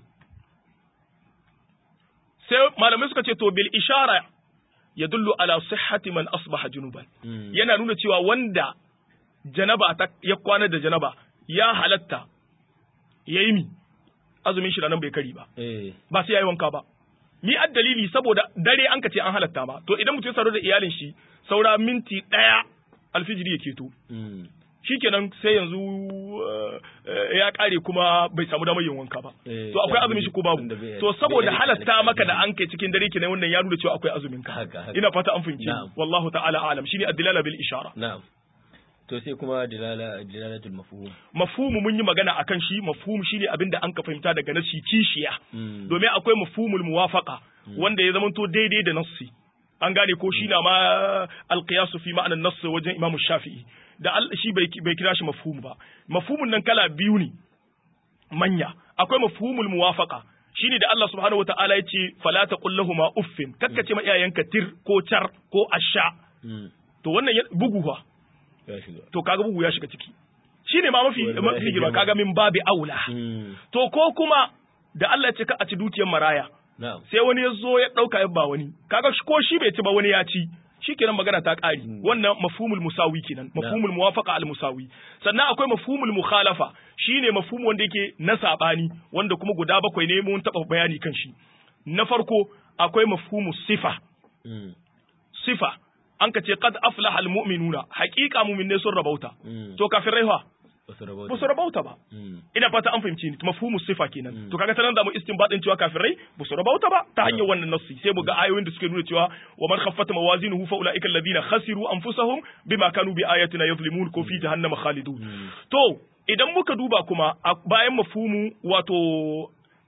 sai malamai suka ce to bil ishara yadullu ala sihhati man asbaha junuban yana nuna cewa wanda janaba ta ya kwana da janaba ya halatta ya yi mi azumin shi nan bai kari ba ba sai ya yi wanka ba ni ad dalili saboda dare an ka ce an halatta ba to idan mutum ya da iyalin shi saura minti ɗaya alfijiri ya keto shikenan sai yanzu ya kare kuma bai samu damar yin wanka ba to akwai azumin shi ko babu to saboda halatta maka da an kai cikin dare kenan wannan ya nuna cewa akwai azumin ka ina fata an fahimci wallahu ta'ala alam shine ad-dilala bil ishara na'am to sai kuma dilala dilalatul mafhum mafhumu mun yi magana akan shi mafhum shine abinda an ka fahimta daga nasi kishiya domin akwai mafhumul muwafaqa wanda ya zamanto daidai da nassi an gane ko shi na ma alqiyasu fi ma'anar nass wajen imamu shafi'i da shi bai kira shi mafhum ba mafhumun nan kala biyu ne manya akwai mafhumul muwafaqa shine da Allah subhanahu wataala ya ce fala taqul lahumu uffin kakkace ma iyayenka tir ko char ko asha to wannan bugu fa to kaga bugu ya shiga ciki shine ma mafi mafi girma kaga min babi aula to ko kuma da Allah ya ce ka a ci dukiyar maraya sai wani ya zo ya dauka ya ba wani kaga ko shi bai ci ba wani ya ci shikenan magana ta ƙari wannan mafhumul musawi kenan mafhumul muwafaqa al musawi sannan akwai mafhumul mukhalafa shine mafhum wanda yake na sabani wanda kuma guda bakwai ne mun taba bayani kan shi na farko akwai mafhumus sifa sifa an ka ce qad aflaha al mu'minuna haqiqa mu'minne sun rabauta to kafirai fa ba su rabauta ba ina fata an fahimci ni mafhumu sifa kenan to kaga ta nan da mu istinbadin cewa kafirai ba su rabauta ba ta hanyar wannan nassi sai mu ga ayoyin da suke nuna cewa wa man khaffata mawazinuhu fa ulaika alladhina khasiru anfusahum bima kanu bi ayatina yadhlimun ko fi jahannama khalidun to idan muka duba kuma bayan mafhumu wato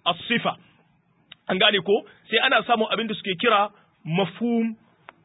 as-sifa an gane ko sai ana samun abin da suke kira mafhum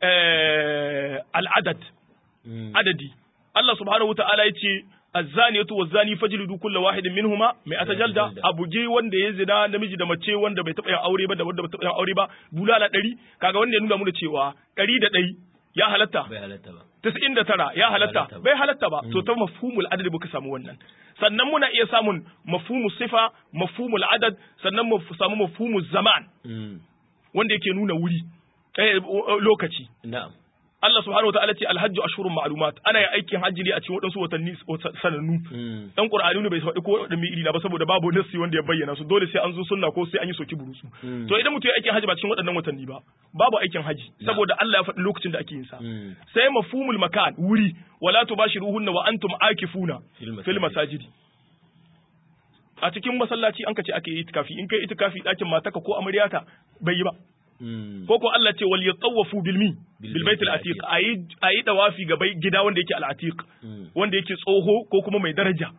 al-adad adadi Allah subhanahu wataala ya ce الزانية والزاني فجلدوا كل واحد منهما مئة جلدة أبو جي wanda ya zina namiji da mace wanda bai taɓa yin aure ba da wanda bai taɓa yin aure ba bulala ɗari kaga wanda ya nuna mana cewa ɗari da ɗari ya halatta bai halatta ba tasa'in da tara ya halatta bai halatta ba to ta mafhumul adad muka samu wannan sannan muna iya samun mafhumul sifa mafhumul adad sannan mu samu mafhumul zaman wanda yake nuna wuri lokaci na'am Allah subhanahu wataala ce alhajju ashhurun ma'lumat ana yin aikin hajji ne a cikin waɗansu watanni sanannu dan qur'ani ne bai faɗi ko wadanne iri na ba saboda babu nassi wanda ya bayyana su dole sai an zo sunna ko sai an yi soki burusu to idan mutum ya aikin hajji ba cikin waɗannan watanni ba babu aikin hajji saboda Allah ya faɗi lokacin da ake yin sa sai mafhumul makan wuri wala tubashiruhunna wa antum akifuna fil masajidi a cikin masallaci an ka ce ake yi itikafi in kai itikafi ɗakin mataka ko amaryata bai yi ba ko ko Allah ce wal yatawafu bil mi bil bait al atiq ayi ayi dawafi ga bai gida wanda yake al atiq wanda yake tsoho ko kuma mai daraja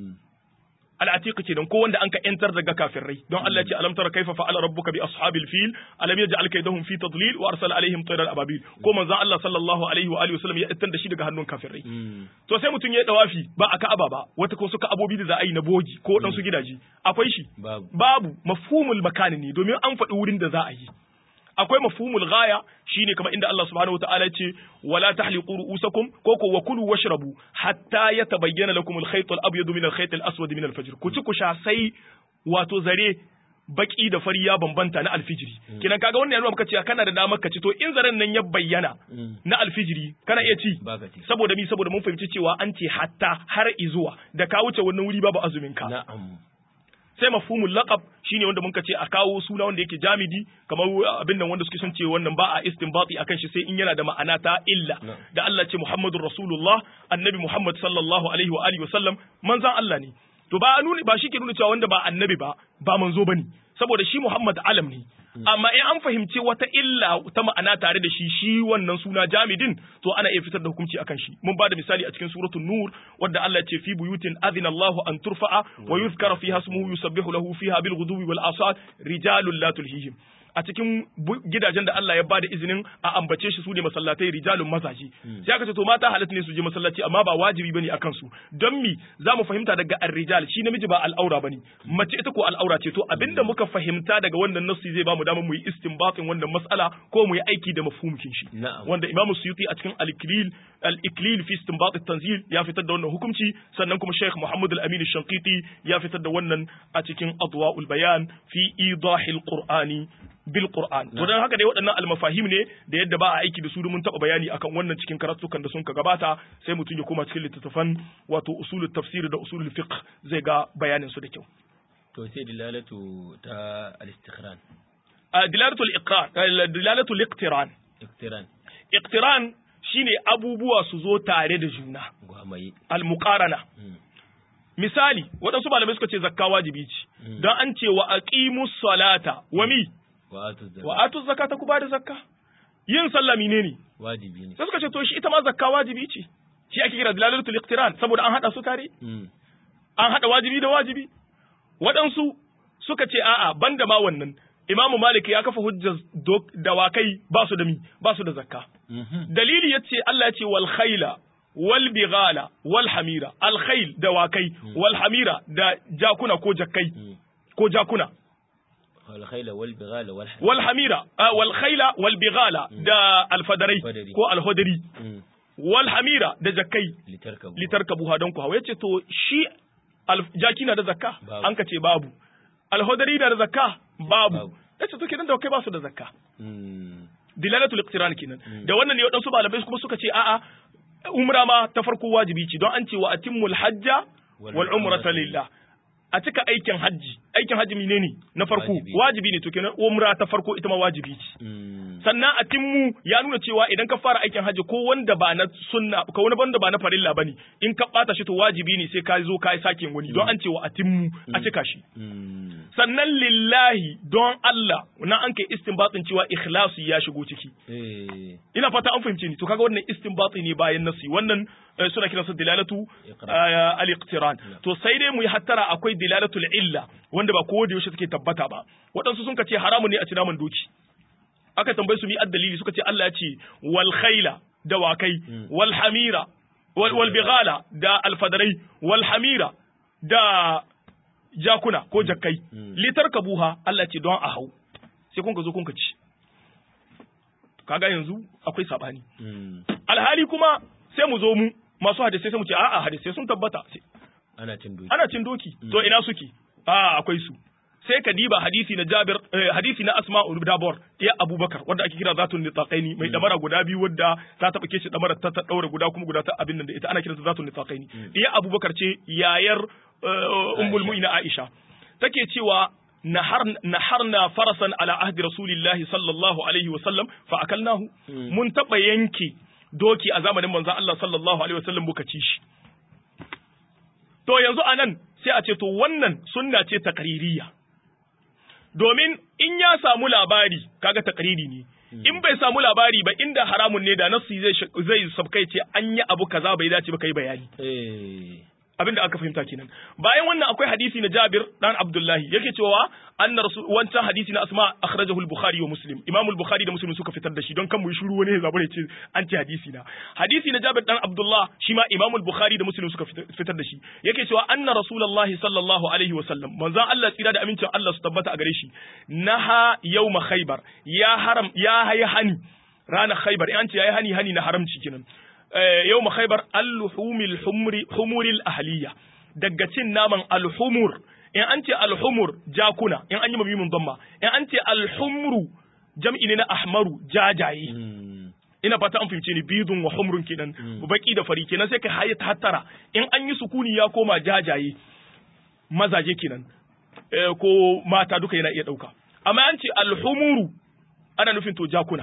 al atiq kenan ko wanda anka entar daga kafirai don Allah ce alam tara kaifa fa'ala rabbuka bi ashabil fil alam yaj'al kaydahum fi tadlil wa arsala alaihim tayran ababil ko manzo Allah sallallahu alaihi wa alihi wasallam ya ittar da shi daga hannun kafirai to sai mutun ya dawafi ba a Ka'aba ba wata ko suka abobi da za a yi na bogi ko dan su gidaje akwai shi babu mafhumul makani ne domin an faɗi wurin da za a yi akwai mafhumul ghaya shine kamar inda Allah subhanahu wataala ya ce wala tahliqu ru'usakum ko ko wa kulu washrabu hatta yatabayyana lakum al-khayt al-abyad min al-khayt al-aswad min al-fajr ku ci ku sha sai wato zare baki da fari ya bambanta na alfijiri kinan kaga wannan yana maka cewa kana da damar ka ci to in zaren nan ya bayyana na alfijiri kana iya ci saboda mi saboda mun fahimci cewa an ce hatta har izuwa da ka wuce wannan wuri babu azumin ka na'am sai mafhumul laqab shine wanda muka ce a kawo suna wanda yake jamidi kamar abin nan wanda suke son ce wannan ba a istinbati akan shi sai in yana da ma'ana ta illa da Allah ce Muhammadur Rasulullah annabi Muhammad sallallahu alaihi wa alihi wasallam manzon Allah ne to ba nuni ba shi ke nuna cewa wanda ba annabi ba ba manzo bane saboda shi Muhammad alam ne amma in an fahimci wata illa ta ma'ana tare da shi shi wannan suna jamidin to ana iya fitar da hukunci akan shi mun bada misali a cikin suratul nur wadda Allah ya ce fi buyutin adina Allah an turfa'a wa yuzkara fiha ismuhu yusabbihu lahu fiha bil ghuduwi wal asal rijalun la tulhihim a cikin gidajen da Allah ya ba da izinin a ambace shi su ne masallatai rijalun mazaji sai aka ce to mata halatta ne su je masallaci amma ba wajibi bane akan su don mi za mu fahimta daga ar-rijal shi namiji ba al'aura bane mace ita ko al'aura ce to abinda muka fahimta daga wannan nassi zai ba mu damar mu yi istinbatin wannan mas'ala ko mu yi aiki da mafhumkin shi wanda Imam Suyuti a cikin al-Iklil al-Iklil fi istinbat at-tanzil ya fitar da wannan hukunci sannan kuma Sheikh Muhammad al-Amin al-Shanqiti ya fitar da wannan a cikin Adwa'ul Bayan fi idahil Qur'ani bil Qur'an to dan haka dai waɗannan almafahim ne da yadda ba a aiki da su mun taɓa bayani akan wannan cikin karatukan da sun ka gabata sai mutum ya koma cikin littattafan wato usulul tafsir da usulul fiqh zai ga bayanin su da kyau to sai dilalatu ta al-istiqran dilalatu al-iqran dilalatu al-iqtiran iqtiran iqtiran shine abubuwa su zo tare da juna gwamaye al-muqarana misali waɗansu malamai suka ce zakka wajibi ce don an ce wa aqimus salata wa mi wa atu zakata ku bada zakka yin sallah menene wajibi ne sai suka ce to shi ita ma zakka wajibi ce shi ake kira dilalatul iqtiran saboda an hada su tare an hada wajibi da wajibi waɗansu suka ce a'a banda ma wannan imamu malik ya kafa hujjar dawakai ba su da mi ba su da zakka dalili yace Allah ya ce wal khayla wal bighala wal hamira al khayl dawakai wal hamira da jakuna ko jakkai ko jakuna والخيل والبغال والحمير والحميرة آه والخيل والبغال دا الفدري كو الهدري والحميرة دا زكي لتركبوا لتركبوها دونكو هو yace to shi jakina da zakka an ka ce babu alhodari da zakka babu yace to kenan da kai ba su da zakka dilalatul iqtiran kenan da wannan ne wadansu malamai kuma suka ce a'a umra ma ta farko wajibi ce don an ce wa atimmul hajja wal umrata lillah a cika aikin hajji aikin hajji menene na farko wajibi ne to kenan umra ta farko ita ma wajibi ce sannan a timmu ya nuna cewa idan ka fara aikin hajji ko wanda ba na sunna ko wani wanda ba na farilla bane in ka bata shi to wajibi ne sai ka zo ka yi sake wani don an ce wa atimmu a cika shi sannan lillahi don Allah na an kai istinbatin cewa ikhlasi ya shigo ciki ina fata an fahimce ni to kaga wannan istinbati ne bayan nasi wannan suna kiransa dilalatu al-iqtiran to sai dai mu yi hattara akwai dilalatul illa wanda wanda ba kowa da yaushe suke tabbata ba waɗansu sun ce haramun ne a ci naman doki aka tambaye su mi addalili suka ce Allah ya ce wal khayla dawakai wal hamira wal, wal bighala da alfadarai wal hamira da jakuna ko jakkai litar kabuha Allah ce don a hau sai kun ka zo kun ka ci kaga yanzu akwai sabani alhali kuma sai mu zo mu masu hadisai sai mu ce a'a hadisai sun tabbata ana cin doki ana cin doki to ina suke a akwai su sai ka diba hadisi na Jabir hadisi na Asma Dabor ya Abubakar wanda ake kira zatun nitaqaini mai damara guda biyu wadda ta taba kishi damara ta ta daura guda kuma guda ta abin nan da ita ana kiransa zatun nitaqaini ya Abubakar ce yayar ummul mu'mina Aisha take cewa naharna farasan ala ahdi rasulillahi sallallahu alaihi wa sallam fa akalnahu mun taba yanke doki a zamanin manzon Allah sallallahu alaihi wa sallam muka ci shi to yanzu anan sai a ce to wannan sunna ce takririya domin in ya samu labari kaga takriri ne in bai samu labari ba inda haramun ne da nasu zai zai sabkai ce an yi abu kaza bai dace ba kai bayani abin da aka fahimta kenan bayan wannan akwai hadisi na Jabir dan Abdullahi yake cewa anna rasul wancan hadisi na Asma akhrajahu al-Bukhari wa Muslim Imam al-Bukhari da Muslim suka fitar da shi don kan mu shiru wani ya zabure ce an ce hadisi na hadisi na Jabir dan Abdullah shi ma Imam al-Bukhari da Muslim suka fitar da shi yake cewa anna rasulullahi sallallahu alaihi wa sallam manzon Allah tsira da amincin Allah su tabbata a gare shi naha yawma Khaybar ya haram ya hayi hani ranar Khaybar an ce yayi hani hani na haramci kenan yau ma khaibar al-humil humuril ahliya daga cin naman al-humur in an ce al-humur jakuna in an yi mamimin damma in an ce al-humru jam'i ne na ahmaru jajaye ina fata an fahimce ni bidun wa humrun kenan baki da fari kenan sai ka haye hattara in an yi sukuni ya koma jajaye mazaje kenan ko mata duka yana iya dauka amma an ce al-humuru ana nufin to jakuna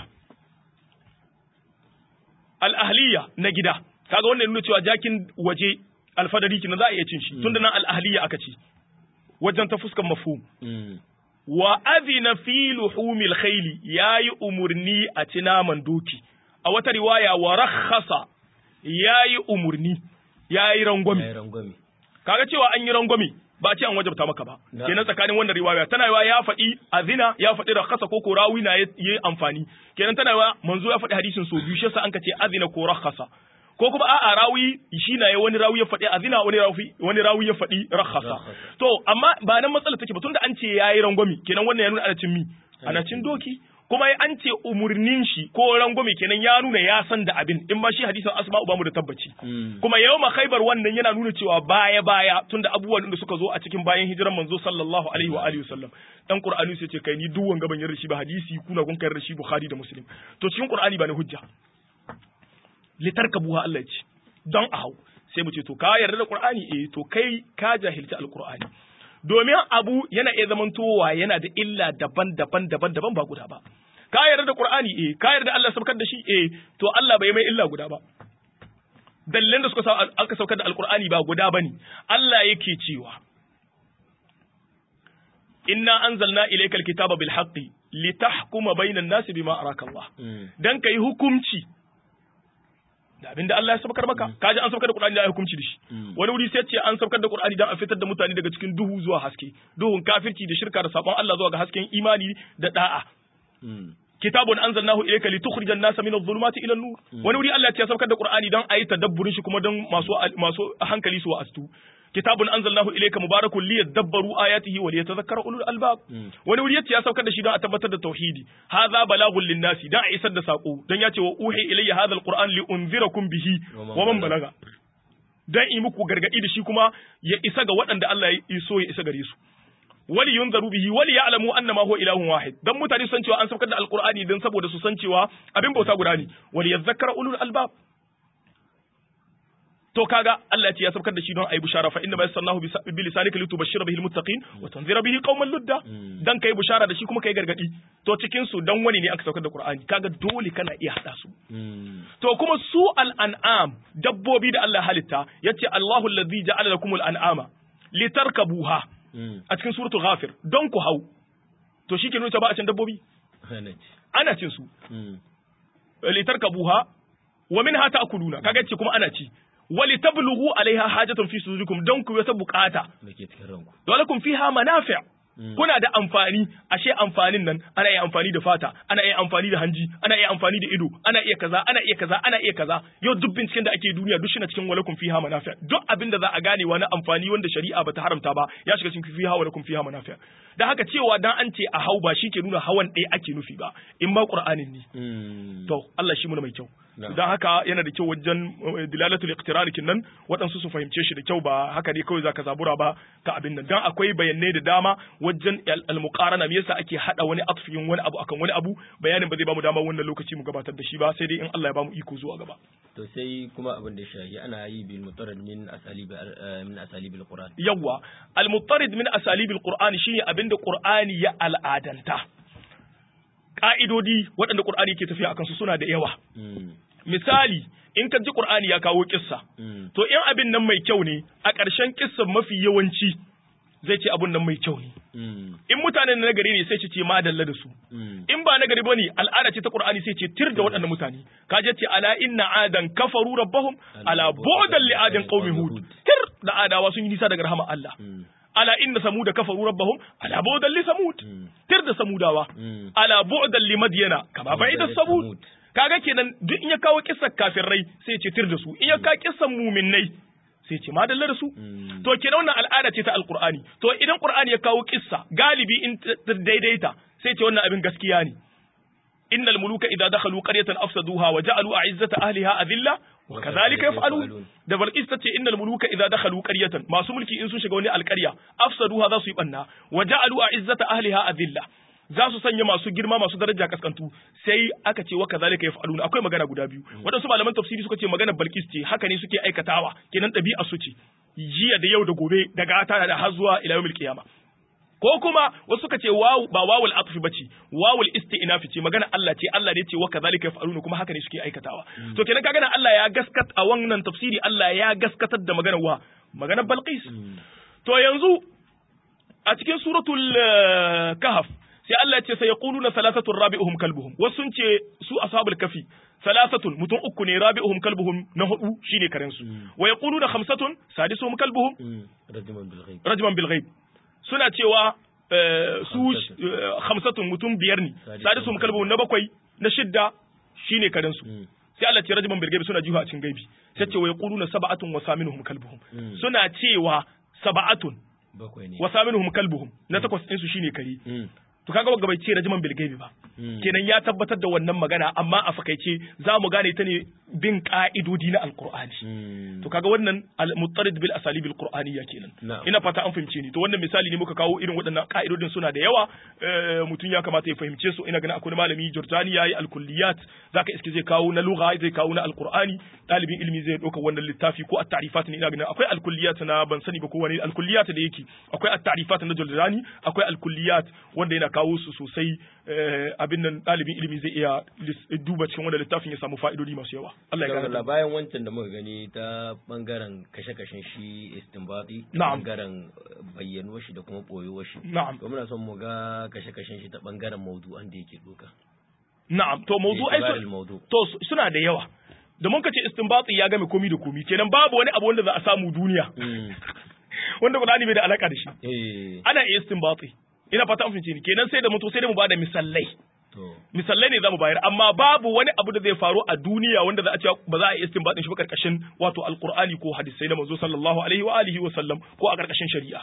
al'ahliya na gida kaga wannan nuna cewa jakin waje alfadari kina za a iya cin shi tunda nan al'ahliya aka ci wajen ta fuskan mafhum wa azina fi luhumil khayli yayi umurni a ci naman doki a wata riwaya wa rakhasa yayi umurni yayi rangwami kaga cewa an yi rangwami ba ce an wajabta maka ba kenan tsakanin wannan riwaya tana yawa ya faɗi azina ya faɗi rakhasa ko ko rawi na yi amfani kenan tana yawa manzo ya faɗi hadisin so biyu shi yasa an ka ce azina ko rakhasa ko kuma a'a rawi shi na ya wani rawi ya faɗi azina wani rawi wani rawi ya faɗi rakhasa to amma ba nan matsala take ba tunda an ce yayi rangwami kenan wannan ya nuna ana cin mi ana cin doki kuma an ce umurnin shi ko rangwame kenan ya nuna ya san da abin in ba shi hadisin asma'u bamu da tabbaci kuma yau ma khaibar wannan yana nuna cewa baya baya tunda abubuwan da suka zo a cikin bayan hijiran manzo sallallahu alaihi wa alihi wasallam dan qur'ani sai ce kai ni duk wanga ban yarda shi ba hadisi kuna kun kai shi bukhari da muslim to cikin qur'ani ba ne hujja litarkabuha Allah ya ce don a hau sai mu ce to ka yarda da qur'ani eh to kai ka jahilci alqur'ani domin abu yana iya zamantowa yana da illa daban-daban daban-daban ba guda ba ka yarda da Qur'ani eh ka yarda Allah saukar da shi eh to Allah bai mai illa guda ba dalilan da suka sa aka saukar da Alqur'ani ba guda bane Allah yake cewa inna anzalna ilaykal kitaba bil haqqi litahkuma bainan nasi bima araka Allah dan kai hukunci da abinda Allah ya saukar maka kaji an saukar da Qur'ani da ya hukunci da shi wani wuri sai ce an saukar da Qur'ani dan a fitar da mutane daga cikin duhu zuwa haske duhun kafirci da shirka da sabon Allah zuwa ga hasken imani da da'a kitabun anzalnahu ilayka litukhrijan nasa min adh-dhulumati ila an-nur wani wuri Allah ya saukar da Qur'ani dan ayi tadabburin shi kuma dan masu masu hankali su wa'astu kitabun anzalnahu ilayka mubarakun liyadabbaru ayatihi wa liyatadhakkara ulul albab wani wuri yace ya saukar da shi don a tabbatar da tauhidi hadha balagun linnasi dan a isar da sako dan yace wa uhi ilayya hadha alquran li unzirakum bihi wa man balaga dan yi muku gargadi da shi kuma ya isa ga waɗanda Allah ya so ya isa gare su wali yunzaru bihi wali ya'lamu annama huwa ilahun wahid dan mutane san cewa an saukar da alqur'ani dan saboda su san cewa abin bauta guda ne wali yadhakkara ulul albab to kaga Allah ya ce ya saukar da shi don ayi bushara fa inna ma yasannahu bi lisanika litubashshira bihi almuttaqin wa tunzira bihi qauman ludda dan kai bushara da shi kuma kai gargadi to cikin su dan wani ne aka saukar da Qur'ani kaga dole kana iya hada su to kuma su al-an'am dabbobi da Allah halitta yace Allahu allazi ja'ala lakumul an'ama litarkabuha a cikin suratul ghafir don ku hau to shi ke nuna ba a cin dabbobi ana cin su litarkabuha wa minha ta'kuluna kaga ce kuma ana ci wali tablughu alaiha hajatun fi sudurikum don ku wata bukata dake cikin ranku walakum fiha manafi' kuna da amfani ashe amfanin nan ana iya amfani da fata ana iya amfani da hanji ana iya amfani da ido ana iya kaza ana iya kaza ana iya kaza yau duk binciken da ake duniya duk shina cikin walakum fiha manafi duk abin da za a gane wani amfani wanda shari'a bata haramta ba ya shiga cikin fiha walakum fiha manafi da haka cewa dan an ce a hau ba shi ke nuna hawan ɗaya ake nufi ba in ma qur'anin ne to Allah shi mu mai kyau don haka yana da kyau wajen dilalatul iqtirar nan waɗansu su fahimce shi da kyau ba haka ne kawai zaka zabura ba ka abin nan dan akwai bayanai da dama wajen al-muqarana me yasa ake hada wani atfin wani abu akan wani abu bayanin ba zai bamu dama wannan lokaci mu gabatar da shi ba sai dai in Allah ya bamu iko zuwa gaba to sai kuma abin da shahi ana yi bil mutarrid min asalib min asalibil qur'an yawa al mutarrid min asalibil qur'an shine abin da qur'ani ya al'adanta ka'idodi waɗanda qur'ani ke tafiya akan su suna da yawa misali in ka ji Qur'ani ya kawo kissa to in abin nan mai kyau ne a ƙarshen kissan mafi yawanci zai ce abun nan mai kyau ne in mutanen na gari ne sai ce ma dalla da su in ba na gari bane al'ada ce ta Qur'ani sai ce tir da waɗannan mutane ka je ce ala inna adan kafaru rabbahum ala bu'dan li adin qaumi hud tir da adawa sun yi nisa daga rahama Allah ala inna samuda kafaru rabbahum ala bu'dan li samud tir da samudawa ala bu'dan li madyana kama ba'ida samud kaga kenan duk in ya kawo kissan kafirai sai ce tir da su in ya kawo kissan muminnai sai ce madalla da su to kenan wannan al'ada ce ta alqur'ani to idan qur'ani ya kawo kissa galibi in daidaita sai ce wannan abin gaskiya ne innal muluka idza dakhalu qaryatan afsaduha wa ja'alu a'izzata ahliha adilla wa kadhalika yaf'alun da balqis tace innal muluka idza dakhalu qaryatan masu mulki in sun shiga wani alqarya afsaduha za su yi banna wa ja'alu a'izzata ahliha adilla za su sanya masu girma masu daraja kaskantu sai aka ce wa kazalika yaf'aluna akwai magana guda biyu wadansu malaman tafsiri suka ce magana Balkis ce haka ne suke aikatawa kenan ɗabi'a su ce jiya da yau da gobe da gata da har zuwa ila yawmil qiyama ko kuma wasu suka ce wawu ba wawul atfi bace wawul isti'nafi ce magana Allah ce Allah ne ce wa kazalika yaf'aluna kuma haka ne suke aikatawa to kenan kaga nan Allah ya gaskat a wannan tafsiri Allah ya gaskatar da maganar wa maganar Balqis to yanzu a cikin suratul kahf sai Allah ya ce sai yaquluna salasatun rabi'uhum kalbuhum wasu sun ce su ashabul kafi salasatun mutum uku ne rabi'uhum kalbuhum na hudu shine karen su wa yaquluna khamsatun sadisuhum kalbuhum rajman bil ghaib rajman bil ghaib suna cewa su khamsatun mutum biyar ne sadisuhum kalbuhum na bakwai na shidda shine karen su sai Allah ce rajman bil ghaib suna jiha a cikin gaibi sai ce wa yaquluna sab'atun wa saminuhum kalbuhum suna cewa sab'atun bakwai ne wa saminuhum kalbuhum na takwas din su shine kare to kaga wanda bai ce rajman bil gaibi ba kenan ya tabbatar da wannan magana amma a fakaice za mu gane ta ne bin ka'idodi na alqur'ani to kaga wannan al-muttarid bil asalib al-qur'aniyya kenan ina fata an fahimce ni to wannan misali ne muka kawo irin waɗannan ka'idodin suna da yawa mutum ya kamata ya fahimce su ina ganin akwai malami Jordani yayi al-kulliyat zaka iske zai kawo na lugha zai kawo na alqur'ani dalibin ilimi zai dauka wannan littafi ko at-ta'rifat ne ina ganin akwai al-kulliyat na ban sani ba ko wani al-kulliyat da yake akwai at-ta'rifat na Jordani akwai al-kulliyat wanda yana kawo su sosai abin nan ɗalibin ilimi zai iya duba cikin wanda littafin ya samu fa'idodi masu yawa. Allah ya gane. bayan wancan da muka gani ta bangaren kashe-kashen shi istinbati, Na'am. bangaren bayyanuwar shi da kuma ɓoyuwar shi. Na'am. To muna son mu ga kashe-kashen shi ta bangaren maudu'an da yake doka. Na'am, to mawdu'ai Itibaril su maudu. to su- suna da yawa. Da mun kace istinbati ya game komi da komi, kenan babu wani abu wanda za a samu duniya Mm. wanda Qur'ani bai da alaka da shi. Eh. Ana iya istinbati. Ina fata an fahimce ni. Kenan sai da mutu sai da mu bada misalai. To. misalai ne zamu bayar amma babu wani abu da zai faru a duniya wanda za a ce ba za a yi istinbatin shi ba karkashin wato alqur'ani ko hadisai na manzo sallallahu alaihi wa alihi wa sallam ko a karkashin shari'a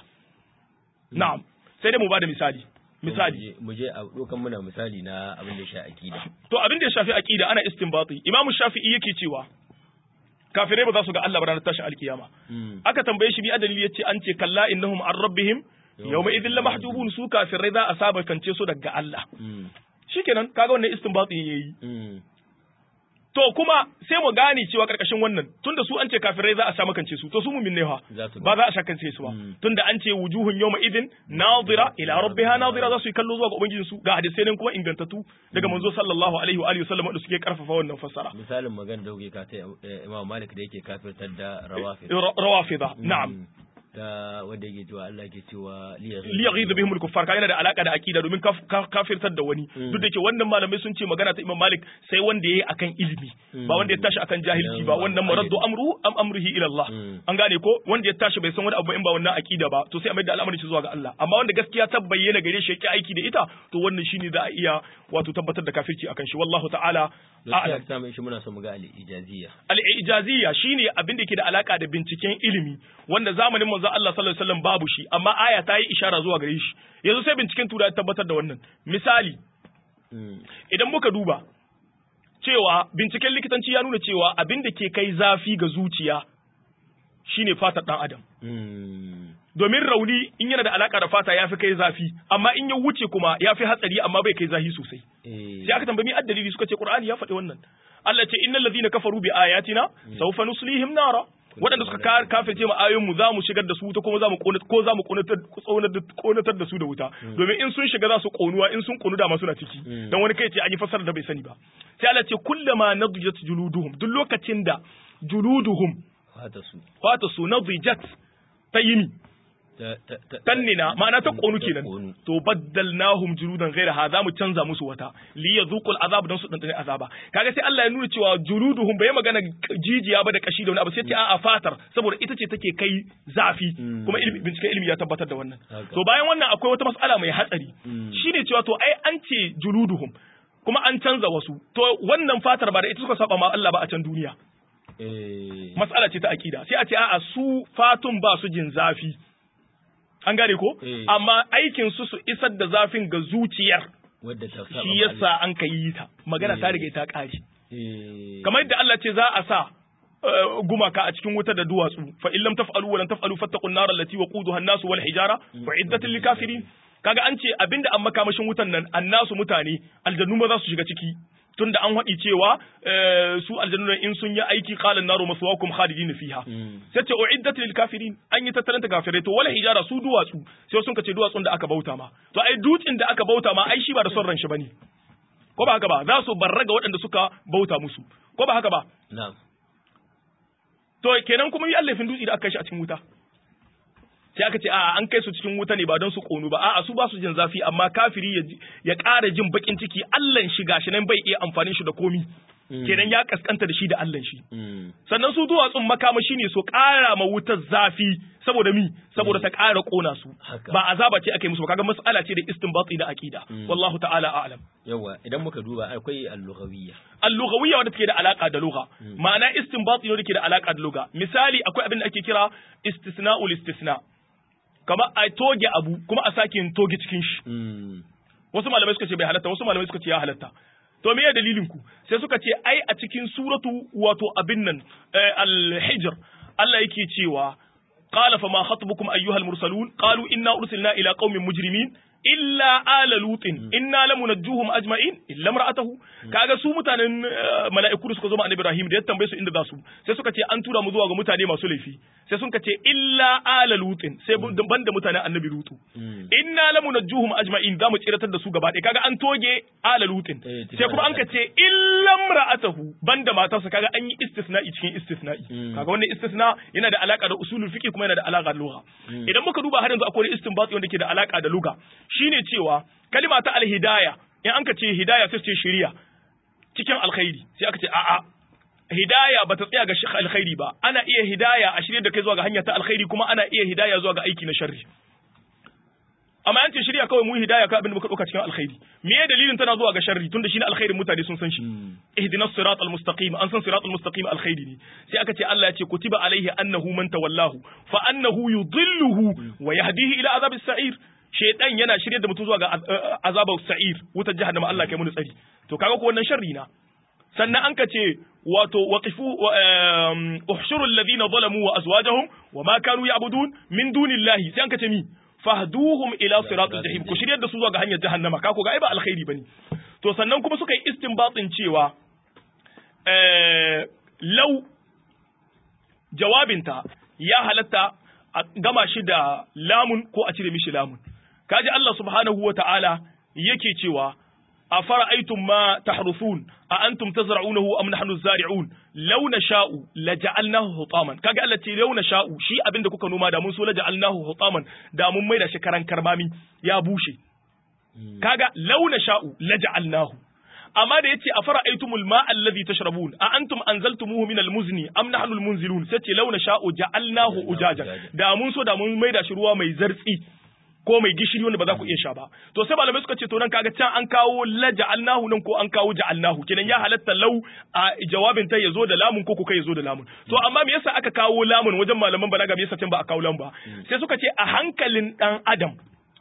na'am sai dai mu bada misali misali Mu je a dokan muna misali na abin da ya sha akida. to abin da ya shafi aqida ana istinbati imamu shafi'i yake cewa kafirai ba za su ga Allah ba ranar tashin alkiyama Mm. aka tambaye shi bi adalili yace an ce kalla innahum an rabbihim yawma idhin lamahjubun su kafirai za a saba kance su daga Allah Mm. shikenan kaga wannan istinbati yayi Mm. To kuma sai mu gane cewa karkashin wannan tunda su an ce kafirai za a sha makance su to su mumin ne fa Za su ba za a shakance su ba Mm. tunda an ce wujuhun yawma idin nadira ila rabbiha nadira za su yi kallo zuwa ga ubangijin su ga hadisai nan kuma ingantattu daga manzo sallallahu alaihi wa alihi wasallam wanda suke karfafa wannan fassara Misalin magana da kuke ka ta eh, Imam Malik da yake kafirtar da rawafid. Ra- rawafida na'am ta wanda yake cewa Allah ke cewa liyaghiz bihim al-kuffar ka yana da alaka da akida domin kafirtar da wani duk da ke wannan malamai sun ce magana ta Imam Malik sai wanda yayi akan ilimi ba wanda ya tashi akan jahilci ba wannan maraddu amru am amrihi ila Allah an gane ko wanda ya tashi bai san wani abu in ba wannan akida ba to sai a mai da al'amari zuwa ga Allah amma wanda gaskiya ta bayyana gare shi yake aiki da ita to wannan shine za a iya wato tabbatar da kafirci akan shi wallahu ta'ala a'lam ta mai shi muna so mu ga al-ijaziyya al-ijaziyya shine abin da yake da alaka da binciken ilimi wanda zamanin manzo Allah sallallahu alaihi wasallam babu shi amma aya ta yi ishara zuwa gare shi yanzu sai binciken tura ya tabbatar da wannan misali idan muka duba cewa binciken likitanci ya nuna cewa abin da ke kai zafi ga zuciya shine fatar dan adam domin rauni in yana da alaka da fata ya fi kai zafi amma in ya wuce kuma ya fi hatsari amma bai kai zafi sosai sai aka tambayi addalili suka ce qur'ani ya faɗi wannan Allah ce innal ladhina kafaru bi ayatina sawfa nuslihim nara waɗanda suka kafirce mu ayoyin mu zamu shigar da su wuta kuma zamu kona ko zamu konatar da su da wuta domin in sun shiga za su konuwa in sun konu da ma suna ciki dan wani kai ce an yi fasara da bai sani ba sai Allah ce kullama nadjat juluduhum duk lokacin da juluduhum fata su fata su nadjat ta yini tannina ma'ana ta konu kenan to baddalnahum juludan ghayra ha zamu canza musu wata li yadhuqul azab dan su dandane azaba kaga sai Allah ya nuna cewa juluduhum bai magana jijiya ba da kashi da wani abu sai ce a'a fatar saboda ita ce take kai zafi kuma ilimi bincike ilimi ya tabbatar da wannan to bayan wannan akwai wata mas'ala mai hatsari shine cewa to ai an ce juluduhum kuma an canza wasu to wannan fatar ba da ita suka saba ma Allah ba a can duniya mas'ala ce ta akida sai a ce a'a su fatun ba su jin zafi an gane ko amma aikin su su isar da zafin ga zuciyar shi yasa an ka yi ta magana ta riga ta kare kamar yadda Allah ce za a sa gumaka a cikin wuta da duwatsu fa in lam taf'alu wa lam taf'alu fattaqun nar allati waquduha an-nas wal hijara wa iddatul likafirin kaga an ce abinda an makamashin wutan nan annasu mutane aljannu ma za su shiga ciki tunda an haɗi cewa su aljannu in sun yi aiki qalan naru maswaakum khalidin fiha sai ce uiddat lil kafirin an yi tattalanta kafirai to wala hijara su duwatsu sai sun kace duwatsun da aka bauta ma to ai dutsin da aka bauta ma ai shi ba da son ran shi bane ko ba haka ba za su barraga waɗanda suka bauta musu ko ba haka ba na'am to kenan kuma yi allafin dutsi da aka kai shi a cikin wuta sai aka ce a'a an kai su cikin wuta ne ba don su konu ba a'a su ba su jin zafi amma kafiri ya ya ƙara jin bakin ciki Allah shi gashi nan bai iya amfanin shi da komi kenan ya kaskanta da shi da Allah shi sannan su duwatsun makamashi ne su ƙara ma wutar zafi saboda mi saboda ta ƙara ƙona su ba azaba ce aka yi musu ba kaga mas'ala ce da istinbati da aqida wallahu ta'ala a'lam yawa idan muka duba akwai al-lughawiyya al-lughawiyya wanda take da alaka da lugha ma'ana istinbati ne da ke da alaka da lugha misali akwai abin da ake kira istisna'ul istisna kamar a toge abu kuma a sake yin toge cikin shi wasu malamai suka ce bai halatta wasu malamai suka ce ya halatta to me ya dalilin ku sai suka ce ai a cikin suratu wato abin nan al-hijr Allah yake cewa qala fa ma khatbukum ayyuhal mursalun qalu inna ursilna ila qaumin mujrimin illa ala lutin inna lamunajjuhum ajma'in illa imra'atahu kaga su mutanen mala'iku da suka zo ma annabi Ibrahim da ya tambaye su inda za su sai suka ce an tura mu zuwa ga mutane masu laifi sai sun ce illa ala lutin sai banda mutanen annabi lutu inna lamunajjuhum ajma'in za mu tsiratar da su gaba ɗaya kaga an toge ala lutin sai kuma an ka ce illa imra'atahu banda matarsa kaga an yi istisna'i cikin istisna'i kaga wannan istisna yana da alaka da usulul fiqh kuma yana da alaka da lugha idan muka duba har yanzu akwai istinbati wanda ke da alaka da lugha shine cewa kalima ta alhidaya in an ka ce hidaya sai ce shiriya cikin alkhairi sai aka ce a'a hidaya ba ta tsaya ga shi alkhairi ba ana iya hidaya a shirye da kai zuwa ga hanya ta alkhairi kuma ana iya hidaya zuwa ga aiki na sharri amma an ce shirya kawai mu hidaya ka abin da muka dauka cikin alkhairi me ya dalilin tana zuwa ga sharri tunda shine alkhairin mutane sun san shi ihdinas siratal mustaqim an san siratal mustaqim alkhairi ne sai aka ce Allah ya ce kutiba alaihi annahu man tawallahu fa annahu yudhilluhu wa yahdihi ila azabis sa'ir shaidan yana shirye da mutum zuwa ga azabar sa'ir wutar jahannama Allah kai mu tsari to kaga ko wannan sharri na sannan an ka ce wato waqifu uhshuru alladhina zalamu wa azwajahum wa ma kanu ya'budun min dunillahi sai an ka ce mi fahduhum ila siratul jahim ku shiryar da su zuwa ga hanyar jahannama ka ko ga ai ba alkhairi bane to sannan kuma suka yi istinbatin cewa eh law jawabinta ya halatta a gama shi da lamun ko a cire mishi lamun kaji Allah subhanahu wa ta'ala yake cewa أفرأيتم ما تحرثون أأنتم تزرعونه أم نحن الزارعون لو نشاء لجعلناه حطاما كاجا التي لو نشاء شي abinda kuka noma da mun so laja'alnahu hutaman da mun maida shi karan karmami ya bushe kaga law nasha'u laja'alnahu amma da yace afara aitumul ma alladhi tashrabun a antum anzaltumuhu min almuzni am nahnu almunzilun sai ce law nasha'u ja'alnahu ujajan da mun so da mun maida shi ruwa mai zartsi ko mai gishiri wanda ba za ku iya sha ba to sai malamai suka ce to nan kaga can an kawo la ja'alnahu nan ko an kawo ja'alnahu kenan ya halatta lau a jawabin ta yazo da lamun ko kai yazo da lamun to amma me yasa aka kawo lamun wajen malaman balaga me yasa can ba a kawo lamun ba sai suka ce a hankalin dan adam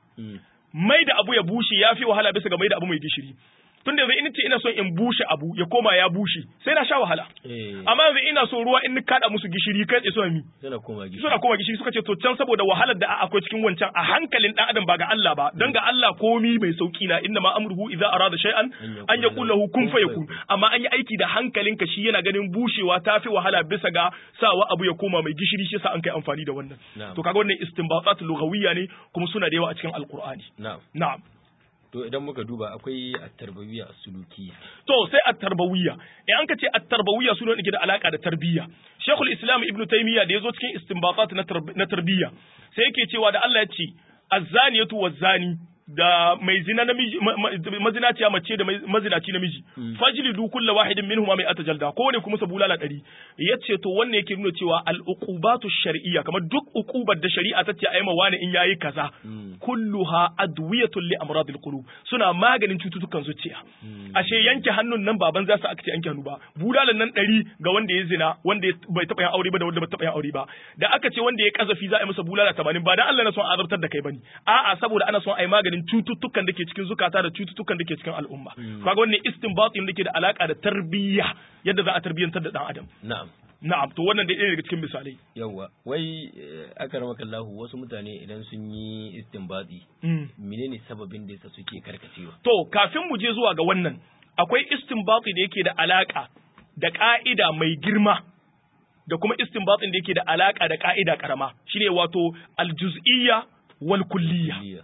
mai da abu ya bushe ya fi wahala bisa ga mai da abu mai gishiri tun da yanzu in ce ina son in bushe abu ya koma ya bushe sai na sha wahala amma yanzu ina so ruwa in kada musu gishiri kai tsaye suna mi suna koma gishiri suna koma gishiri suka ce to can saboda wahalar da akwai cikin wancan a hankalin dan adam ba ga Allah ba dan ga Allah komi mai sauki na inna ma amruhu idza arada shay'an an yaqul lahu kun fayakun amma an yi aiki da hankalinka shi yana ganin bushewa tafi wahala bisa ga sawa abu ya koma mai gishiri shi yasa an kai amfani da wannan to kaga wannan istinbatat lughawiyya ne kuma suna da yawa a cikin alqur'ani na'am na'am To idan muka duba akwai at-tarbawiyya as-sulukiyya. To sai at-tarbawiyya. In an ka ce at-tarbawiyya sune da ke da alaka da tarbiyya. Sheikhul Islam Ibn Taymiyyah da yazo cikin istinbatat na tarbiyya sai yake cewa da Allah ya ce az-zaniyatu waz-zani da mai zina namiji mazinaciya mace da mazinaci namiji fajlidu kullu wahidin minhum mai atajalda ko ne kuma sabulala ɗari yace to wannan yake nuna cewa al uqubatu shar'iyya kamar duk uqubar da shari'a ta ce ayi ma wani in yayi kaza kulluha adwiyatun li amradil qulub suna maganin cututtukan zuciya ashe yanke hannun nan baban za su aka ce yanke hannu ba bulalan nan ɗari ga wanda ya zina wanda bai taɓa yin aure ba da wanda bai taɓa yin aure ba da aka ce wanda ya kazafi za a yi masa bulala 80 ba dan Allah na son azabtar da kai bane a'a saboda ana son a yi maganin cututtukan da ke cikin zukata da cututtukan da ke cikin al'umma kaga wannan istinbatin da ke da alaka da tarbiyya yadda za a tarbiyyantar da dan adam na'am na'am to wannan da ɗaya daga cikin misalai yawa wai akaramaka Allah wasu mutane idan sun yi istinbati menene sababin da yasa suke karkacewa to kafin mu je zuwa ga wannan akwai istinbati da yake da alaka da ka'ida mai girma da kuma istinbatin da yake da alaka da ka'ida karama shine wato aljuz'iyya wal kulliyya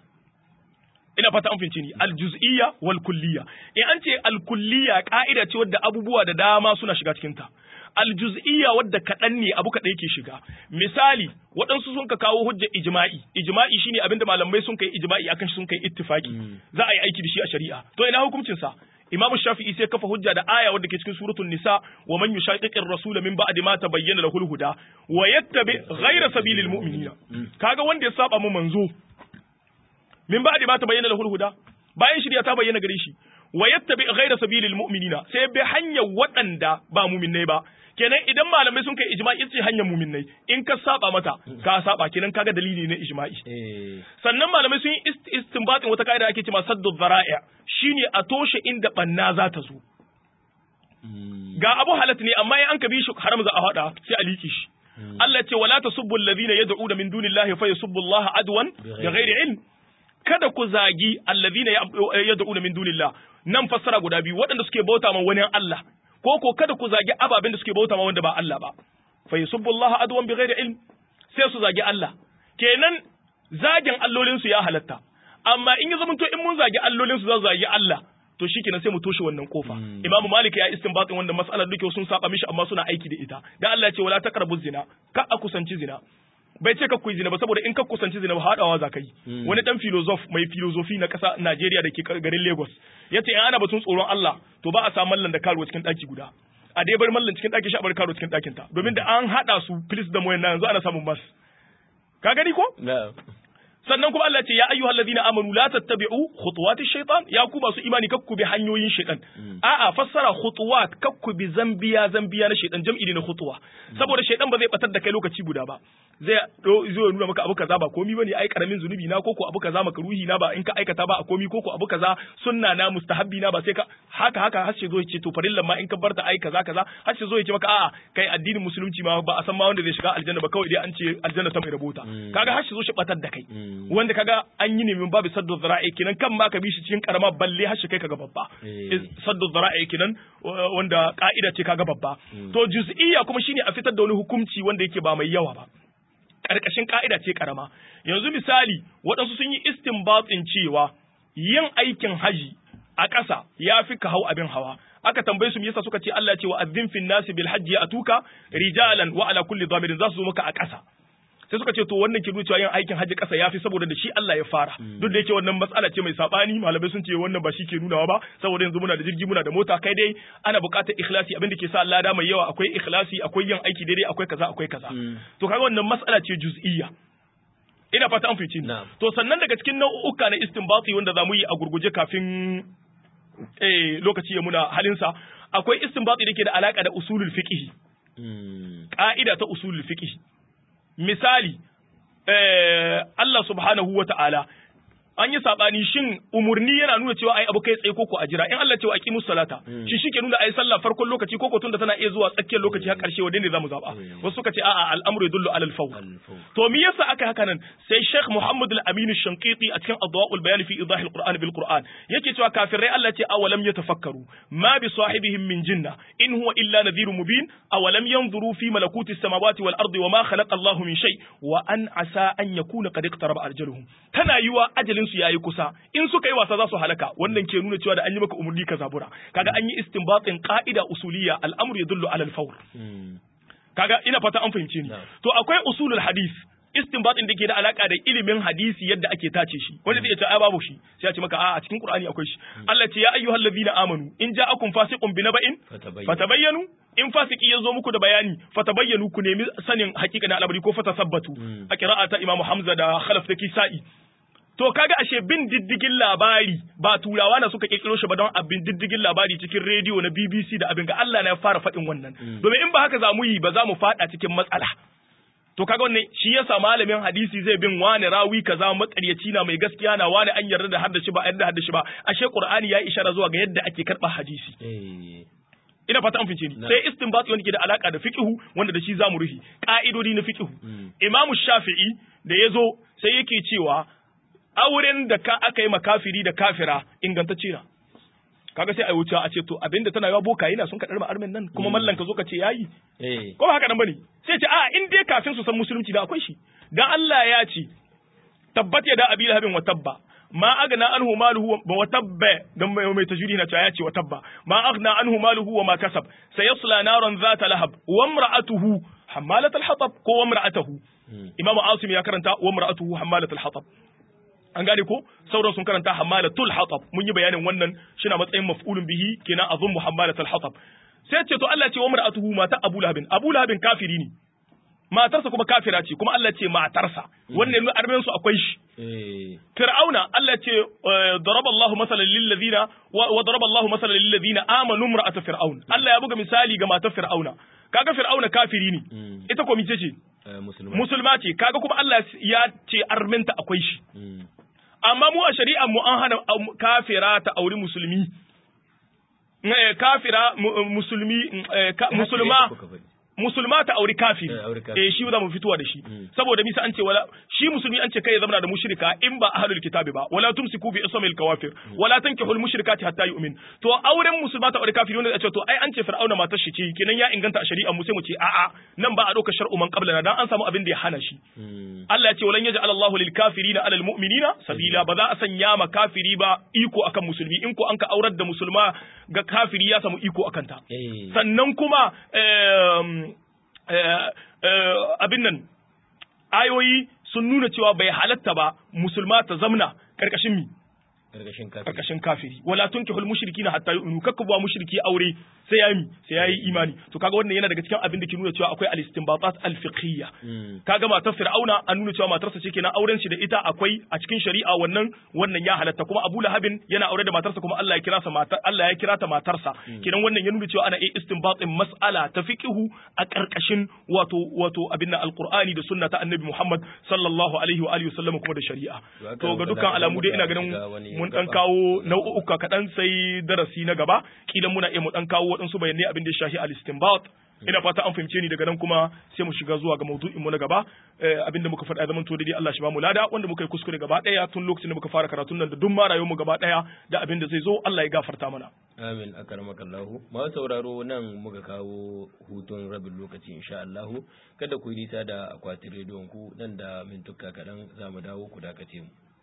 ina fata an fince ni aljuz'iyya wal kulliyya in an ce al kulliyya ka'ida ce wadda abubuwa da dama suna shiga cikin ta aljuz'iyya wadda kaɗan ne abu kaɗai ke shiga misali waɗansu sun ka kawo hujjar ijma'i ijma'i shine abinda malamai sun kai ijma'i akan shi sun kai ittifaki za a yi aiki da shi a shari'a to ina hukuncin sa Imam Shafi'i sai kafa hujja da aya wadda ke cikin suratul Nisa wa man yushaqiqir rasula min ba'di ma tabayyana lahu al-huda wa yattabi ghayra sabilil mu'minina kaga wanda ya saba mu manzo min ba'di ma tabayyana lahu al-huda bayan shirya ta bayyana gare shi wa yattabi ghayra sabilil mu'minina sai bi hanyar waɗanda ba mu'minnai ba kenan idan malamai sun kai ijma'i ce hanyar mu'minnai in ka saba mata ka saba kenan kaga dalili na ijma'i sannan malamai sun yi istinbatin wata kaida ake cewa saddu dhara'i shine a toshe inda banna za ta zo ga abu halat ne amma in an ka bi shi haram za a hada sai a liki shi Allah ce wala tasubbu alladhina yad'una min dunillahi fa yasubbu Allah adwan bighairi ilm kada ku zagi allazina yad'una min dunillah nan fassara guda biyu waɗanda suke bauta ma wani Allah ko ko kada ku zagi ababen da suke bauta ma wanda ba Allah ba fa yusubbullaha adwan bighairi ilm sai su zagi Allah kenan zagin allolin su ya halatta amma in ya zamanto in mun zagi allolin su za su zagi Allah to shikenan sai mu toshe wannan kofa Imam Malik ya istinbatin wannan mas'alar duke sun saba mishi amma suna aiki da ita dan Allah ya ce wala taqrabu zina ka a kusanci zina bai ce ka kuyi zina ba saboda in ka kusanci zina ba haɗawa za ka yi wani dan filozof mai filozofi na ƙasa Najeriya da ke garin Lagos ya ce in ana batun tsoron Allah to ba a sa mallan da karuwa cikin ɗaki guda a dai bar mallan cikin ɗaki shi a bar karuwa cikin ɗakin ta domin da an haɗa su filis da moyan yanzu ana samun mas ka gani ko sannan kuma Allah ce ya ayyuhal ladina amanu la tattabi'u khutuwati shaytan ya ku masu imani kakku bi hanyoyin shaytan a'a fassara khutuwat kakku bi zambiya zambiya na shaytan jam'i ne na khutuwa saboda shaytan ba zai batar da kai lokaci guda ba zai zo nuna maka abu kaza ba komi bane ai karamin zunubi na koko abu kaza maka ruhi na ba in ka aikata ba a komi koko abu kaza sunna na mustahabbi na ba sai ka haka haka har zo yace to farillan ma in ka barta ai kaza kaza har zo yace maka a'a kai addinin musulunci ma ba a san ma wanda zai shiga aljanna ba kawai dai an ce aljanna ta mai rabota kaga har zo shi batar da kai wanda kaga an yi nemin babu saddu zara'i kenan kan ma ka bi shi cikin karama balle har shi kai kaga babba saddu zara'i kenan wanda ka'ida ce kaga babba to juz'iyya kuma shine a fitar da wani hukunci wanda yake ba mai yawa ba karkashin ka'ida ce karama yanzu misali waɗansu sun yi istinbatin cewa yin aikin haji a ƙasa yafi ka hau abin hawa aka tambaye su me yasa suka ce Allah ya ce wa azzin fin nasi bil hajji atuka rijalan wa ala kulli dhamirin za su zo maka a ƙasa sai suka ce to wannan ke nuna cewa yin aikin hajji ƙasa yafi saboda da shi Allah ya fara duk da yake wannan matsala ce mai sabani malamai sun ce wannan ba shi ke nunawa ba saboda yanzu muna da jirgi muna da mota kai dai ana buƙatar ikhlasi abin da ke sa lada mai yawa akwai ikhlasi akwai yin aiki daidai akwai kaza akwai kaza to kaga wannan matsala ce juz'iyya ina fata an fice ni to sannan daga cikin nau'uka na istinbati wanda zamu yi a gurguje kafin eh lokaci ya muna halinsa akwai istinbati da ke da alaka da usulul fiqh ka'ida ta usulul fiqh misali eh, Allah subhanahu wa ta'ala an yi sabani shin umurni yana nuna cewa ai abu kai tsaye koko a jira in Allah cewa aqimus salata shi shike nuna ai sallah farkon lokaci koko tunda tana iya zuwa tsakiyar lokaci har karshe wanda ne zamu zaba wasu suka ce a'a al'amru yadullu alal fawr to me yasa aka haka nan sai Sheikh Muhammad al-Amin al-Shanqiti a cikin Adwa'ul Bayan fi Idah al-Qur'an bil Qur'an yake cewa kafirai Allah ce awalam yatafakkaru ma bi sahibihim min jinna in huwa illa nadhirun mubin awalam yanzuru fi malakuti as-samawati wal ardi wa ma khalaqa Allahu min shay wa an asa an yakuna qad iqtaraba ajaluhum tana yiwa ajalin su yayi kusa in suka yi wasa za su halaka wannan ke nuna cewa da an yi maka umurni ka zabura kaga an yi istinbatin qa'ida usuliyya al'amru yadullu ala al-fawr kaga ina fata an fahimce ni to akwai usulul hadith istinbatin da ke da alaka da ilimin hadisi yadda ake tace shi wanda zai ce ai babu shi sai ya ce maka a a cikin qur'ani akwai shi Allah ce ya ayyuhal ladina amanu in ja'akum fasiqun binaba'in fatabayyanu in fasiki ya zo muku da bayani fatabayyanu ku nemi sanin hakika na al'amari ko fatasabbatu a qira'ata imamu hamza da khalaf da kisa'i To kaga ashe bin diddigin labari ba turawa na suka kirkiro shi ba don abin diddigin labari cikin rediyo na BBC da abin ga Allah na ya fara faɗin wannan. Domin in ba haka za mu yi ba za mu faɗa cikin matsala. To kaga wannan shi yasa malamin hadisi zai bin wani rawi kaza makaryaci na mai gaskiya na wani an yarda da haddashi ba yarda haddashi ba ashe Qur'ani ya ishara zuwa ga yadda ake karɓa hadisi. Ina fata an fice ni sai istinbat wanda ke da alaka da fiqhu wanda da shi zamu ruhi ka'idodi na fiqhu. Imam Shafi'i da yazo sai yake cewa auren da ka aka yi makafiri da kafira ingantacce na kaga sai a wuce a ce to abinda tana yawa boka yana sun kaɗar armen nan kuma mallan ka zo ka ce yayi ko ba haka nan bane sai ce a in dai kafin su san musulunci da akwai shi dan Allah ya ce tabbat ya da abi lahabin wa tabba ma agna anhu maluhu wa tabba dan mai mai tajwidi na cewa ya ce wa tabba ma agna anhu maluhu wa ma kasab sayasla naran zata lahab wa imra'atuhu hammalat al-hatab ko wa imra'atuhu imamu asim ya karanta wa imra'atuhu hammalat al-hatab an gane ko sauran sun karanta hamalatul hatab mun yi bayanin wannan shi na matsayin maf'ulun bihi kenan azum muhammalatul hatab sai ce to Allah ce wa mar'atuhu mata Abu Lahabin Abu Lahabin kafiri ne matarsa kuma kafira ce kuma Allah ce matarsa wannan ne armen su akwai shi Fir'auna Allah ce daraba Allahu masalan lil ladina wa daraba Allahu masalan lil ladina amanu imra'at fir'aun Allah ya buga misali ga matar Fir'auna kaga Fir'auna kafiri ne ita ko mice ce musulma ce kaga kuma Allah ya ce arminta akwai shi amma mu a shari'ar mu an hana kafira ta auri musulmi kafira musulmi musulma musulma ta auri kafiri eh shi za mu fitowa da shi saboda bisa an ce wala shi musulmi an ce kai ya zama da mushrika in ba ahlul kitabi ba wala tumsiku bi ismil kawafir wala tankihul mushrikati hatta yu'min to auren musulma ta auri kafiri wanda ya ce to ai an ce fir'auna matar shi ce kenan ya inganta a shari'a mu sai mu ce a'a nan ba a dauka shar'u man qablana dan an samu abin da ya hana shi Allah ya ce walan yaj'al Allahu lil kafirina alal mu'minina sabila ba za a sanya ma kafiri ba iko akan musulmi in ko an ka aurar da musulma ga kafiri ya samu iko akan ta sannan kuma abin nan ayoyi sun nuna cewa bai halatta ba musulma ta zamna karkashin mi karkashin kafiri wala tunkihul mushrikina hatta yu'minu kakku ba mushriki aure sai yayi sai yayi imani to kaga wannan yana daga cikin abin da ke nuna cewa akwai al-istinbatat al-fiqhiyya kaga matar fir'auna an nuna cewa matarsa ce kenan auren shi da ita akwai a cikin shari'a wannan wannan ya halatta kuma Abu Lahabin yana aure da matarsa kuma Allah ya kira sa matar Allah ya kira ta matarsa kenan wannan ya nuna cewa ana iya istinbatin mas'ala ta fiqhu a karkashin wato wato abin nan alqur'ani da sunna ta annabi Muhammad sallallahu alaihi wa alihi wasallam kuma da shari'a to ga dukkan alamu dai ina ganin mun dan kawo nau'uka kaɗan sai darasi na gaba kilan muna iya mu dan kawo waɗansu bayanai abin da ya shafi al-istinbat ina fata an fahimce ni daga nan kuma sai mu shiga zuwa ga maudu'in mu na gaba abin da muka faɗa zaman to dai Allah shi ba mu lada wanda muka yi kuskure gaba ɗaya tun lokacin da muka fara karatun nan da duk ma rayuwar mu gaba ɗaya da abin da zai zo Allah ya gafarta mana amin akarmakallahu ma sauraro nan muka kawo hutun rabin lokaci insha Allah kada ku yi nisa da akwatin rediyon ku nan da mintuka kaɗan za mu dawo ku dakace mu